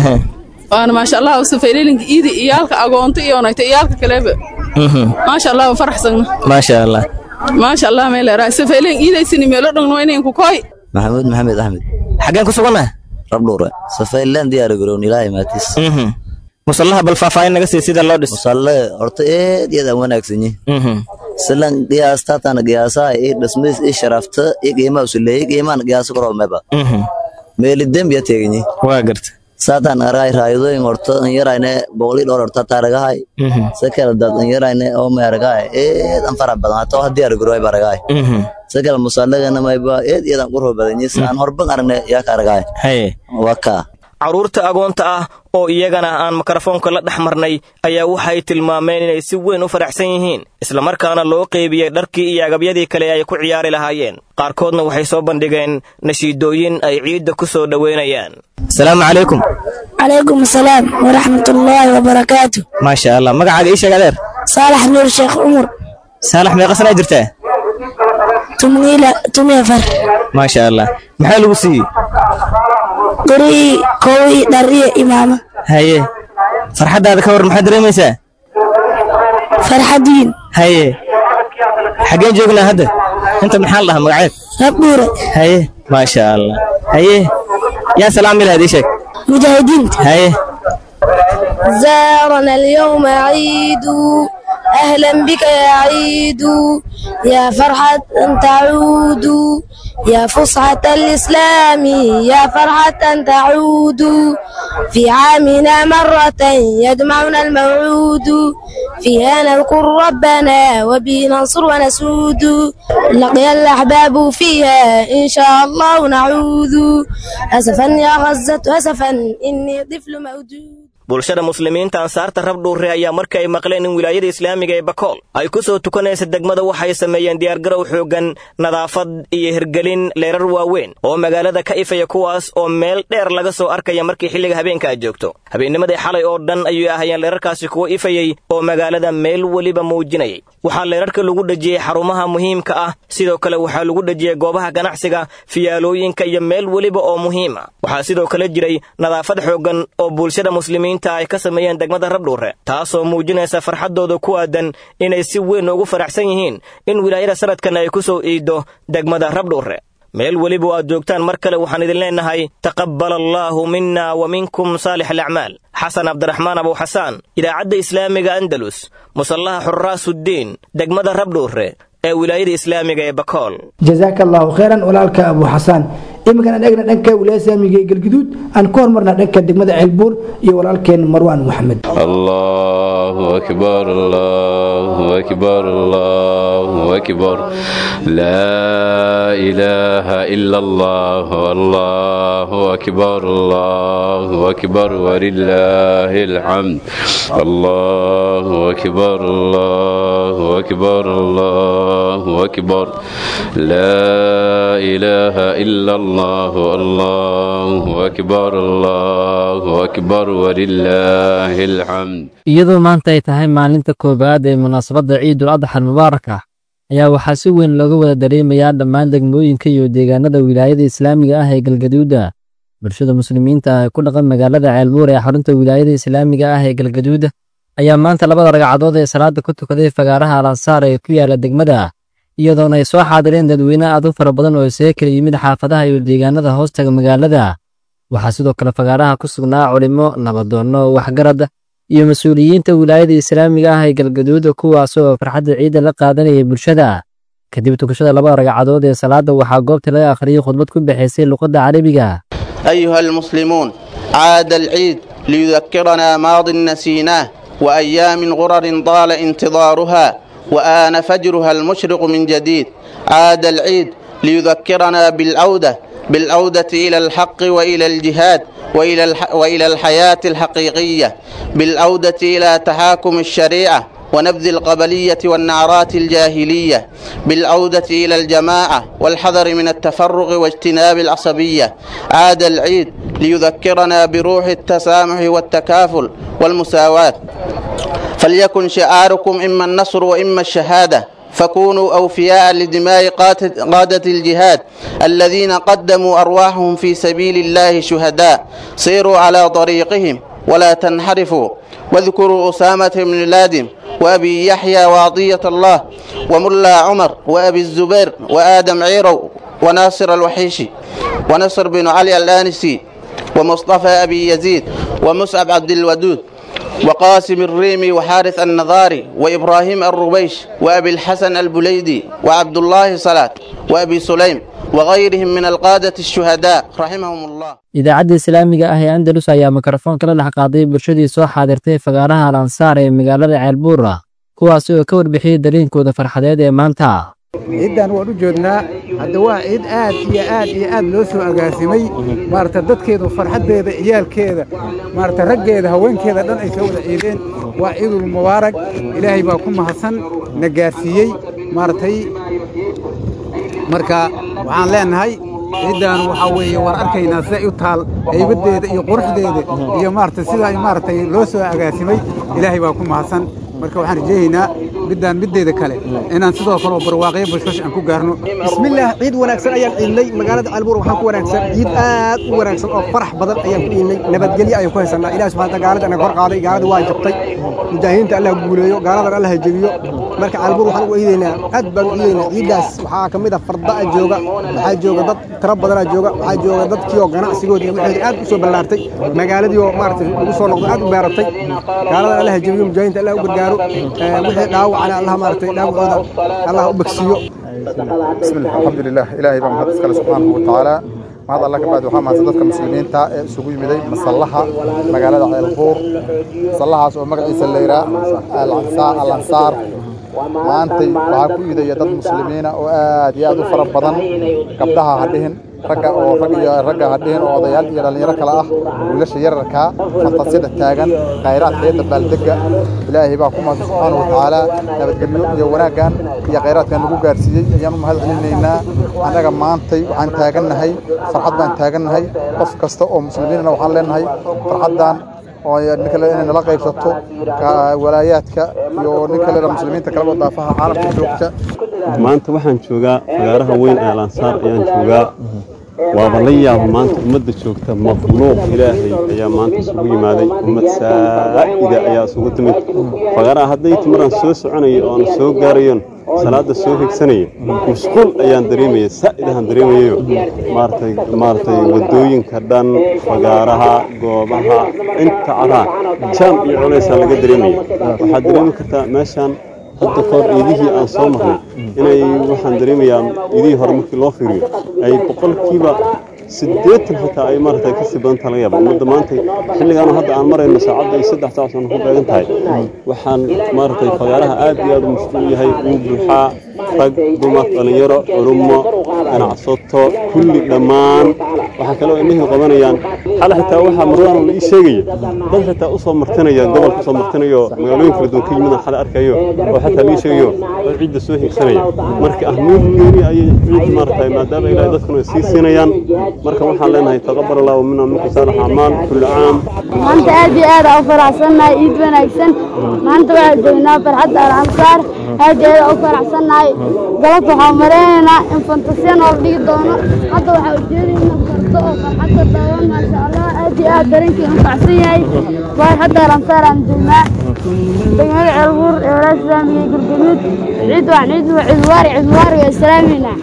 waana maasha allah safeelelinka iidi iyaalka agoonto iyo nayta iyaalka kaleba maasha allah wa faraxsagna maasha allah maasha allah meelera safeelen iidaysini meelo dhogno inayn ku koy maxamuud maxamed axmed xaggeen ku sugannaha rabdhuure safaylaan diyaar garoon ilaahay maatis musallaha bal faahfaahin naga sii sida loo dhis musalle horta eed iyad aan wanaagsanyi silan qiyaastatan qiyaasaha ii dhismays ii sharafta ii qiimaa usuleeyey qiimaan qiyaasa koroo meba meeli dembiya teeganyi waa garta saatan aray raayadooyin horta an yarayne boqolii dholar horta taaragahay sakala dad an yarayne oo meeragahay eed an farax badan hataa wax diyaar garooy baragahay sakala musallagana mayba eed iyad aan qurho badanyi aan horban aragne yaa ka aragahay haye waa kaa carruurta agoonta ah oo iyagana aan mikrofoonka la dhex marnay ayaa waxay tilmaameen inay si weyn u faraxsan yihiin islamarkaana loo qeybiyey dharkii iyo agabyadii kale ay ku ciyaari lahaayeen qaarkoodna waxay soo bandhigeen nashiidooyin ay ciidda ku soo dhoweynayaan asalaamu calaykum calaykum asalaam waraxmatullaahi wabarakaatu maasha allah magacaaga ii sheeg adeer saalax nuur sheekh cumar saalax meeqa sanaa jirtaa tumiafar maasha allah maxaa lagu siiyey gurii kowii dhariyo imaama haye farxaddaada ka war maxaad dareemaysaa farxadiin haye xaggeen joognaa hadda inta maxaa la dhahaa magaceed rabdhuure haye maasha allah haye yaa salaami lahayd ii sheeg mujaahidiinta haye زارنا اليوم عيد أهلا بك يا عيد يا فرحة تعود يا فصحة الإسلام يا فرحة تعود في عامنا مرة يجمعنا الموعود فيها نذكر ربنا وبه ننصر ونسود لقي الأحباب فيها إن شاء الله نعود أسفا يا غزة أسفا إني طفل مودود bulshada muslimiinta ansaarta rabdhuure ayaa markii ay maqleen in wilaayada islaamiga ee bakool ay ku soo tukanaysa degmada waxay sameeyeen diyaargarow xooggan nadaafad iyo hirgelin leerar waaweyn oo magaalada ka ifaya kuwaas oo meel dheer laga soo arkaya markii xilliga habeenka aad joogto habeennimadii xalay oo dhan ayay ahayeen leerarkaasi kuwa ifayey oo magaalada meel weliba muujinayay waxaa leerarka lagu dhejiyey xarumaha muhiimka ah sidoo kale waxaa lagu dhejiyey goobaha ganacsiga fiyaalooyinka iyo meel weliba oo muhiima waxaa sidoo kale jiray nadaafad xooggan oo bulshada muslimiinta ay ka sameeyeen degmada rabdhuure taasoo muujinaysa farxaddooda ku aadan inay si weyn ugu faraxsan yihiin in wilaayada sanadkan ay ku soo iiddo degmada rabdhuure meel weliba aad joogtaan mar kale waxaan idin leennahay taqabbal allaahu minna wa minkum saalix alacmaal xasan cabdiraxmaan abuuxasaan idaacadda islaamiga andalus musallaha xuraasuddiin degmada rabdhuure ee wilaayada islaamiga ee bakool jazaaka allahu khayran walaalka abu xasaan iminkan aan eegna dhanka wilaayada islaamiga ee galguduud aan ku hormarna dhanka degmada ceelbuur iyo walaalkeen marwaan maxamed allahu akbar allahu akbar allahu akbar laa ilaaha ila allah allahu akbar allahu akbar walilaahi alxamd allahu akbar allahu akbar allah الله أكبر لا إله إلا الله الله أكبر الله أكبر ولله الحمد iyadoo maanta ay tahay maalinta koowaad ee munaasabadda ciidul adxa almubaaraka ayaa waxaa si weyn looga wada dareemayaa dhammaan degmooyinka iyo deegaanada wilaayada islaamiga ah ee galgaduuda bulshada muslimiinta ah ee ku dhaqan magaalada ceelbuur ee xarunta wilaayada islaamiga ah ee galgaduuda ayaa maanta labada ragcadood ee salaada ku tukaday fagaaraha alansaar ee ku yaala degmada iyadoona ay soo xaadireen dadweyne aad u fara badan oo isaga kala yimid xaafadaha iyo deegaanada hoostaga magaalada waxaa sidoo kale fagaaraha ku sugnaa culimo nabadoonno waxgarad iyo mas-uuliyiinta wilaayada islaamiga ah ee galgaduuda kuwaas oo farxadda ciidda la qaadanayay bulshada kadib tukashada labada ragcadood ee salaada waxaa goobta laga akhriyey khudbad ku bixaysay luqadda carabiga أيها المسلمون عاد العيد ليذكرنا ماض نسيناه وأيام غرر طال انتظارها وآن فجرها المشرق من جديد عاد العيد ليذكرنا بالعودة بالعودة إلى الحق وإلى الجهاد وإلى, الح وإلى الحياة الحقيقية بالعودة إلى تحاكم الشريعة ونبذ القبلية والنعرات الجاهلية بالعودة إلى الجماعة والحذر من التفرق واجتناب العصبية عاد العيد ليذكرنا بروح التسامح والتكافل والمساواة فليكن شعاركم إما النصر وإما الشهادة فكونوا أوفياء لدماء قادة الجهاد الذين قدموا أرواحهم في سبيل الله شهداء سيروا على طريقهم ولا تنحرفوا واذكروا أسامة بن لادم وأبي يحيى وعطية الله وملا عمر وأبي الزبير وآدم عيرو وناصر الوحيشي ونصر بن علي الآنسي ومصطفى أبي يزيد ومصعب عبد الودود وقاسم الريمي وحارث النظاري وإبراهيم الربيش وأبي الحسن البليدي وعبد الله صلاة وأبي سليم وغيرهم من القادة الشهداء رحمهم الله idaacadda islaamiga ah ee andalus ayaa mikrofoonka la dhex qaaday bulshadii soo xaadirtay fagaaraha alansaar ee magaalada ceelbuura kuwaasi oo ka warbixiyey dareenkooda farxadeed ee maanta ciiddan waan u joodnaa hadda waa ciid aad iyo aad iyo aad loo soo agaasimay maarata dadkeedu farxaddeeda ciyaalkeeda maarata raggeeda haweenkeeda dhan ay soo wada ciideen waa ciidul mubaarak ilaahay baa ku mahadsan na gaarsiiyey maaratay marka waxaan leenahay ciiddan waxaa weeye waan arkaynaa siday u taal haybaddeeda iyo quruxdeeda iyo maarata sidaa maaragtay loo soo agaasimay ilaahay baa ku mahadsan marka waxaan rajaynaynaa middaan middeeda kale inaan sidoo kale oo barwaaqyo bashbash aan ku gaarno bismillaah ciid wanaagsan ayaan ciidnay magaalada caalbuur waxaan ku wanaagsan ciid aad u wanaagsan oo farax badan ayaan ku ciidnay nabadgelyo ayaan ku haysanaa ilaah subxaana gaalada anaga hor qaaday gaalada waa jabtay mujaahidiinta allah guuleeyo gaaladan allah jebiyo marka caalbuur waxaan ugu ciidaynaa aad baan u ciidaynaa ciiddaas waxaa ka mid ah fardaa jooga waxaa jooga dad tiro badanaa jooga waxaa jooga dadkii oo ganacsigoodii waxay aad u soo ballaartay magaaladii oo maaragtay ugu soo noqday aad u beeratay gaaladan allah jebiyo mujaahidiinta allah u gargaaro wixii dhaawacana allah maaragtay dhaawacooda allah u bagsiiyo bismillah alxamdulilah ilaahay baa mahad iskale subxaanahu watacaala mahad alla ka bacdi waxaa mahadsan dadka muslimiinta ee isugu yimiday masallaha magaalada ceelbuur masallahaas oo magaciisa la yidhaa alansaar maantay waxaa ku iidaya dad muslimiina oo aad iyo aad u fara badan gabdhaha ha dhihin ragga oo rag iyo ragga hadhihin oo odayaal iyo dhallinyaro kale ah wiilasha yararkaa fantasida taagan khayraadka iyo dabaaldega ilaahay baa ku mahadsan subxaana wa tacaala nabadgelyo iyo wanaaggan iyo khayraadkan nagu gaarsiiyey ayaan u mahad celinaynaa annaga maantay waxaan taagannahay farxad baan taagannahay qof kasta oo muslimiinna waxaan leenahay farxaddan oo nin kale inay nala qaybsato walaayaadka iyo nin kale muslimiinta kaleba daafaha caalamka joogta maanta waxaan joogaa fagaaraha weyn ee lansaar ayaan joogaa waaba la yaaba maanta ummadda joogta makhluuq ilaahay ayaa maanta isugu yimaaday ummad saa'ida ayaa isugu timid fagaaraha hadday timaraan soo soconaya oon soo gaarayon salaada soo higsanaya mashquul ayaan dareemaya saa'idahan dareemayayo maaragtay maaragtay waddooyinka dhan fagaaraha goobaha inta caraa jaam iyo culaysaa laga dareemaya waxaad dareemi kartaa meeshaan hadda kahor iidihii aan soo marnay inay waxaan dareemayaa iidihii hore markii loo fiiriyo ay boqolkiiba siddeetan xitaa ay maaragtay kasii badan taha laga yaaba ummadda maanta xilligaanu hadda aan marayno saacadda iyo saddex saac sano ku beegan tahay waxaan maaragtay fagaaraha aad iyo aad u mashquul yahay uu buuxaa rag dumar dhallinyaro culummo ganacsato kulli dhammaan waxaa kaloo indhihii qabanayaan xale xitaa waxaa marwaan la ii sheegaya dad xitaa u soo martinaya gobolka usoo martinayo magaalooyin kala duwan ka yimid xale arkayo oo xataa lii sheegayo oo ciidda soo higsanaya marka ahmiyad geeni ayay ciid maaragtay maadaama ilaahay dadkuna ay sii siinayaan marka waxaan leenahay taqabbal allahu minna minkum saalix acmaal kulli caam maanta aad iyo aad u faraxsannahay ciid wanaagsan maanta waxaa joognaa farxadda alansaar aad iyo aad u faraxsannahay galabta waxaan maraynaynaa in fantasiya noola dhigi doono hadda waxaa ujeedayna fardo oo farxadda daawan maasha allah aad iyo aad dareenkii anfacsan yahay farxadda alansaar aan joognaa degmada ceelbuur ee walaa islaamiga gurguduud ciid waa ciid waa ciid waari ciid waari waa islaaminaa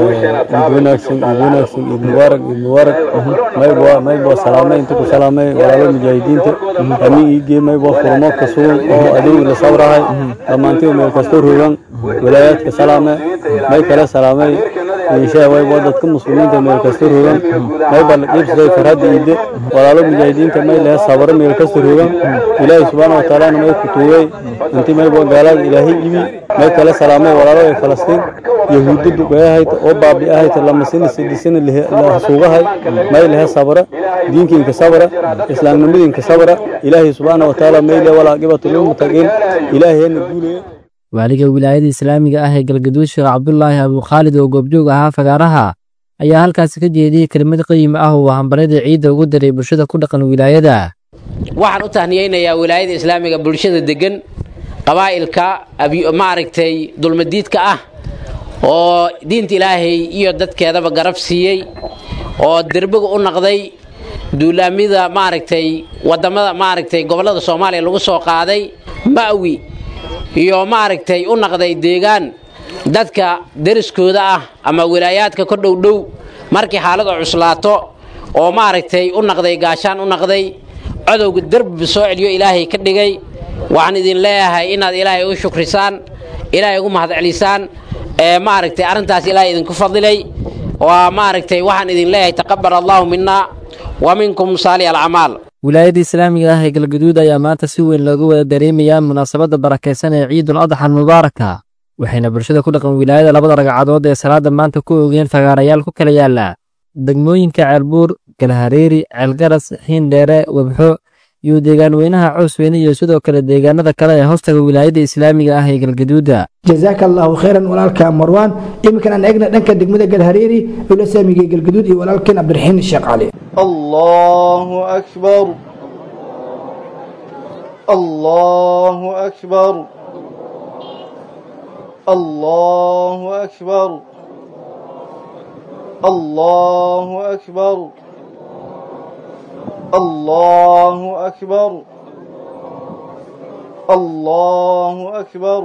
ciid wanaagsan ciid wanaagsan ciid mubaarak ciid mubaarak maybo maybo salaamay inta ku salaamay walaalo mujaahidiinta ami iigee maybo furmo ka sugan oo adeeg la sawrahay dhammaantii meel kastoo rogan walaayaadka salaame may kale salaamay inshaa waybo dadka muslimiinta meel kastoo rogan mayba la qiibsaday farhadda iide walaalo mujaahidiinta may lehe sabaro meel kastoo rogan ilaahay subxaana wataalana may ku tuugay intii maybo gaalada ilaahay ibi may kale salaamay walaalo ee falastiin yahuudda duqeeyahayta oo baabi'ahayta lamasina sidisina suugahay may lehe sabra diinkiinka sabra islaamnimadiinka sabra ilaahay subxaana watacaala may lehe walaaqibatu lilmutaqiin ilaahayna guulaya waaliga wilaayada islaamiga ah ee galgaduud sheekh cabdulaahi abukhaalid oo goobjoog ahaa fagaaraha ayaa halkaasi ka jeediyey kelimad qiimi ah oo hambaryada ciidda ugu daray bulshada ku dhaqan wilaayada waxaan u tahniyeynayaa wilaayada islaamiga bulshada degan qabaa'ilka maaragtay dulmadiidka ah oo diinta ilaahay iyo dadkeedaba garab siiyey oo derbiga u naqday duulaamida maaragtay wadamada maaragtay gobollada soomaaliya lagu soo qaaday ma'wi iyo maaragtay u naqday deegaan dadka deriskooda ah ama wilaayaadka ka dhow dhow markii xaaladu cuslaato oo maaragtay u naqday gaashaan u naqday codowga derbiba soo celiyo ilaahay ka dhigay waxaan idin leeyahay inaad ilaahay u shukrisaan ilaahay ugu mahadcelisaan ee maaragtay arrintaas ilaahay idinku fadilay waa maaragtay waxaan idin leeyahay taqabbal allahu minna wa minkum saali alcamaal wilaayada islaamiga ah ee galgaduud ayaa maanta si weyn looga wada dareemayaa munaasabadda barakaysan ee ciidul adxal mubaaraka waxayna bulshada ku dhaqan wilaayada labada ragcadood ee salaada maanta ku oogeen fagaarayaal ku kala yaala degmooyinka ceelbuur galhareeri ceelgaras xiindheere webxo iyo deegaan weynaha coosweyne iyo sidoo kale deegaanada kale ee hoostaga wilaayada islaamiga ah ee galgaduuda jazaaka allahu khayran walaalka marwaan iminkan aan eegna dhanka degmada galhareeri ula saamigay galgaduud iyo walaalkeen cabdiraxiin sheekh cali الله أكبر الله أكبر الله أكبر الله أكبر الله أكبر الله أكبر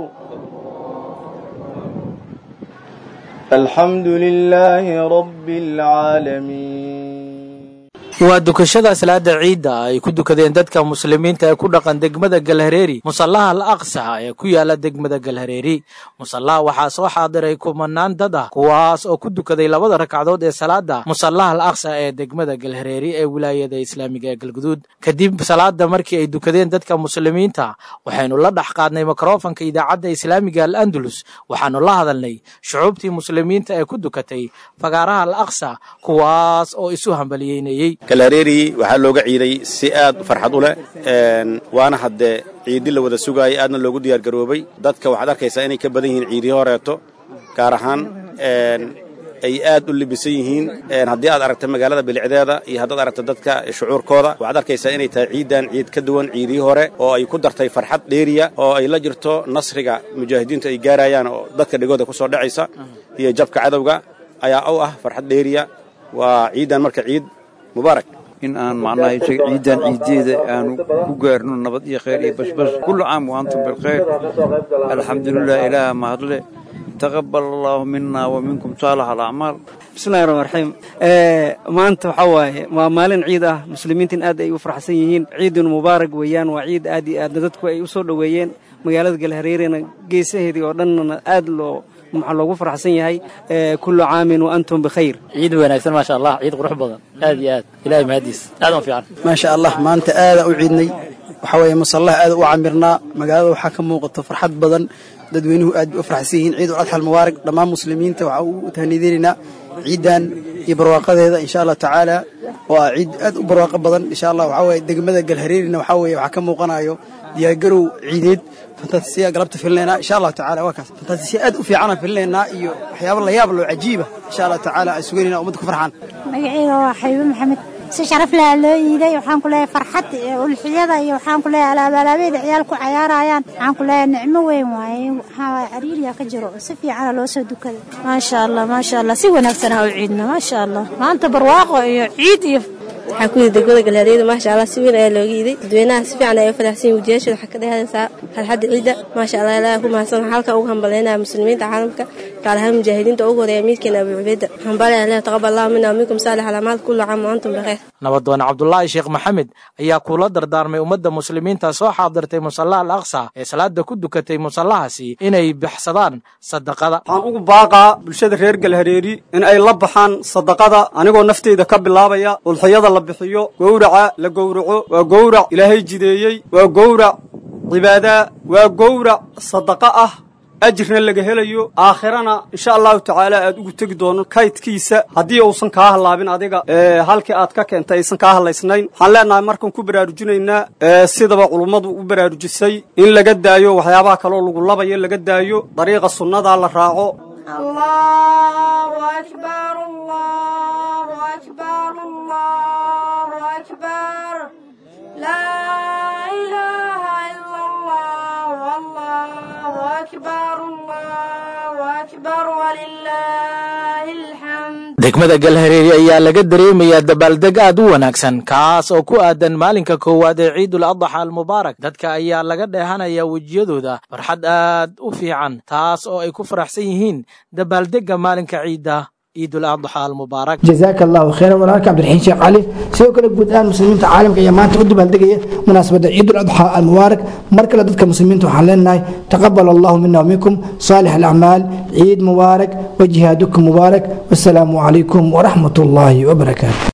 الحمد لله رب العالمين waa dukashada salaada ciidda ay ku dukadeen dadka muslimiinta ee ku dhaqan degmada galhareeri musallaha al aqsa ee ku yaala degmada galhareeri musallaha waxaa soo xaadiray kumanaan dad ah kuwaas oo ku dukaday labada ragcadood ee salaada musallaha al aqsa ee degmada galhareeri ee wilaayada islaamiga ee galguduud kadib salaada markii ay dukadeen dadka muslimiinta waxaynu la dhex qaadnay mikrofanka idaacadda islaamiga al andalus waxaanu la hadalnay shucuubtii muslimiinta ee ku dukatay fagaaraha al aqsa kuwaas oo isu hambaliyeynayey galhareeri waxaa looga ciiday si aad farxad u leh waana haddee ciidi la wada sugaayay aadna loogu diyaargaroobay dadka waxaad arkaysaa inay ka badan yihiin ciidii horeeto gaar ahaan ay aad u libisan yihiin haddii aad aragta magaalada bilicdeeda iyo haddaad aragta dadka shucuurkooda waxaad arkaysaa inay tahay ciidan ciid ka duwan ciidii hore oo ay ku dartay farxad dheeriya oo ay la jirto nasriga mujaahidiintu ay gaarayaan oo dadka dhegooda ku soo dhacaysa iyo jabka cadowga ayaa u ah farxad dheeriya waa ciidan marka ciid mubaarak in aan macnaha ciidan ciideeda aanu ku gaarno nabad iyo khayr iyo bashbash kullu caam wa antum bilkhayr alxamdulilah ilaaha mahadle taqabal allahu mina wa minkum saalax alacmaal bismillahi raxmaan raxiim maanta waxaa waaye waa maalin ciid ah muslimiintan aad ay u faraxsan yihiin ciidun mubaarak weeyaan waa ciid aad iyo aadna dadku ay u soo dhoweeyeen magaalada galhareerena geesaheedii oo dhannana aad loo maxaa loogu faraxsan yahay kullu caamin wa antum bikhayr ciid wanaagsan maasha allah ciid qurux badan aad iyo aad ilahay mahadiis aad u fiican maasha allah maanta aada u ciidnay waxaa weeye musallaha aad u camirnaa magaalada waxaa ka muuqato farxad badan dadweynuhu aad bay u faraxsan yihiin ciid ul adxa almubaarak dhammaan muslimiinta waxaa u tahniidinaynaa ciidan iyo barwaaqadeeda insha allah tacaala oo ah ciid aad u barwaaqo badan insha allah waxaa weeye degmada galhareerina waxaa weeye waxaa ka muuqanayo diyaargarow ciideed fantasiya galabta filinaynaa insha allahu tacala waa kaas fantasiya aad u fiicana filinaynaa iyo waxyaabo la yaab loo cajiiba insha allahu tacaala aan sugeynayna ummadda ku farxaan magacayga waa xaybo maxamed si sharaf leh loo iiday waxaan ku leeyahay farxad ulxiyada iyo waxaan ku leeyahay alaabaalaabeeda ciyaal ku cayaarayaan waxaan ku leeyahay nicmo weyn waaye waxaa waaye cariiriya ka jiro si fiicana loo soo dukaday maasha allah maasha allah si wanaagsan ha u ciidna maasha allah maanta barwaaqo iyo ciid iyo waxaa ku yidhi degmada galhareeda maasha allah si weyn ayaa looga iiday dadweynaha si fiican ayay u faraxsan yihin wajiyashooda waxaa ka dhehaysaa farxadda ciidda maasha allah ilaaha ku mahadsan waxaa halkan ugu hambalyaynaya muslimiinta caalamka gaar ahaan mujaahidiinta ugu horeeya miidkeena abu cubeeda hambalya leh taqabal allahu mina minkum saalix alamaal kullu caam wa antum bikhayr nabadoon cabdulaahi sheekh maxamed ayaa kuula dardaarmay ummadda muslimiinta soo xaadirtay musallaha al aqsa ee salaada ku dukatay musallahaasi inay baxsadaan sadaqada waxaan ugu baaqaa bulshada reer galhareeri in ay la baxaan sadaqada anigoo nafteyda ka bilaabaya ulxiyada la bixiyo gowraca la gowraco waa gowrac ilaahay jideeyey waa gowrac cibaadaa waa gowrac sadaqa ah ajirna laga helayo aakhirana insha allahu tacaala aad ugu tegi doono kaydkiisa haddii uusan kaa hallaabin adiga halkii aad ka keentay aysan kaa hallaysnayn waxaan leenahay markaan ku baraarujinaynaa sidaba culummadu u baraarujisay in laga daayo waxyaabaha kaloo lagu labayo laga daayo dariiqa sunnadaa la raaco الله أكبر الله أكبر الله أكبر لا إله إلا الله والله أكبر الله أكبر ولله الحمد degmada galhareeri ayaa laga dareemayaa dabaaldeg aad u wanaagsan kaas oo ku aadan maalinka koowaad ee ciidul adxa almubaarak dadka ayaa laga dheehanaya wejiyadooda farxad aad u fiican taas oo ay ku faraxsan yihiin dabaaldegga maalinka ciidda ciidul adxa almubaarak jazaaka allahu khayran walaalka cabdiraxiin sheekh cali sidoo kale guud ahaan muslimiinta caalamka ayaa maanta u dabaaldegaya munaasabadda ciidul adxa almubaarak mar kale dadka muslimiinta waxaan leenahay taqabal allahu mina waminkum saalix alacmaal ciid mubaarak wa jihaadukum mubaarak wasalaamu calaykum waraxmat ullaahi wabarakaatu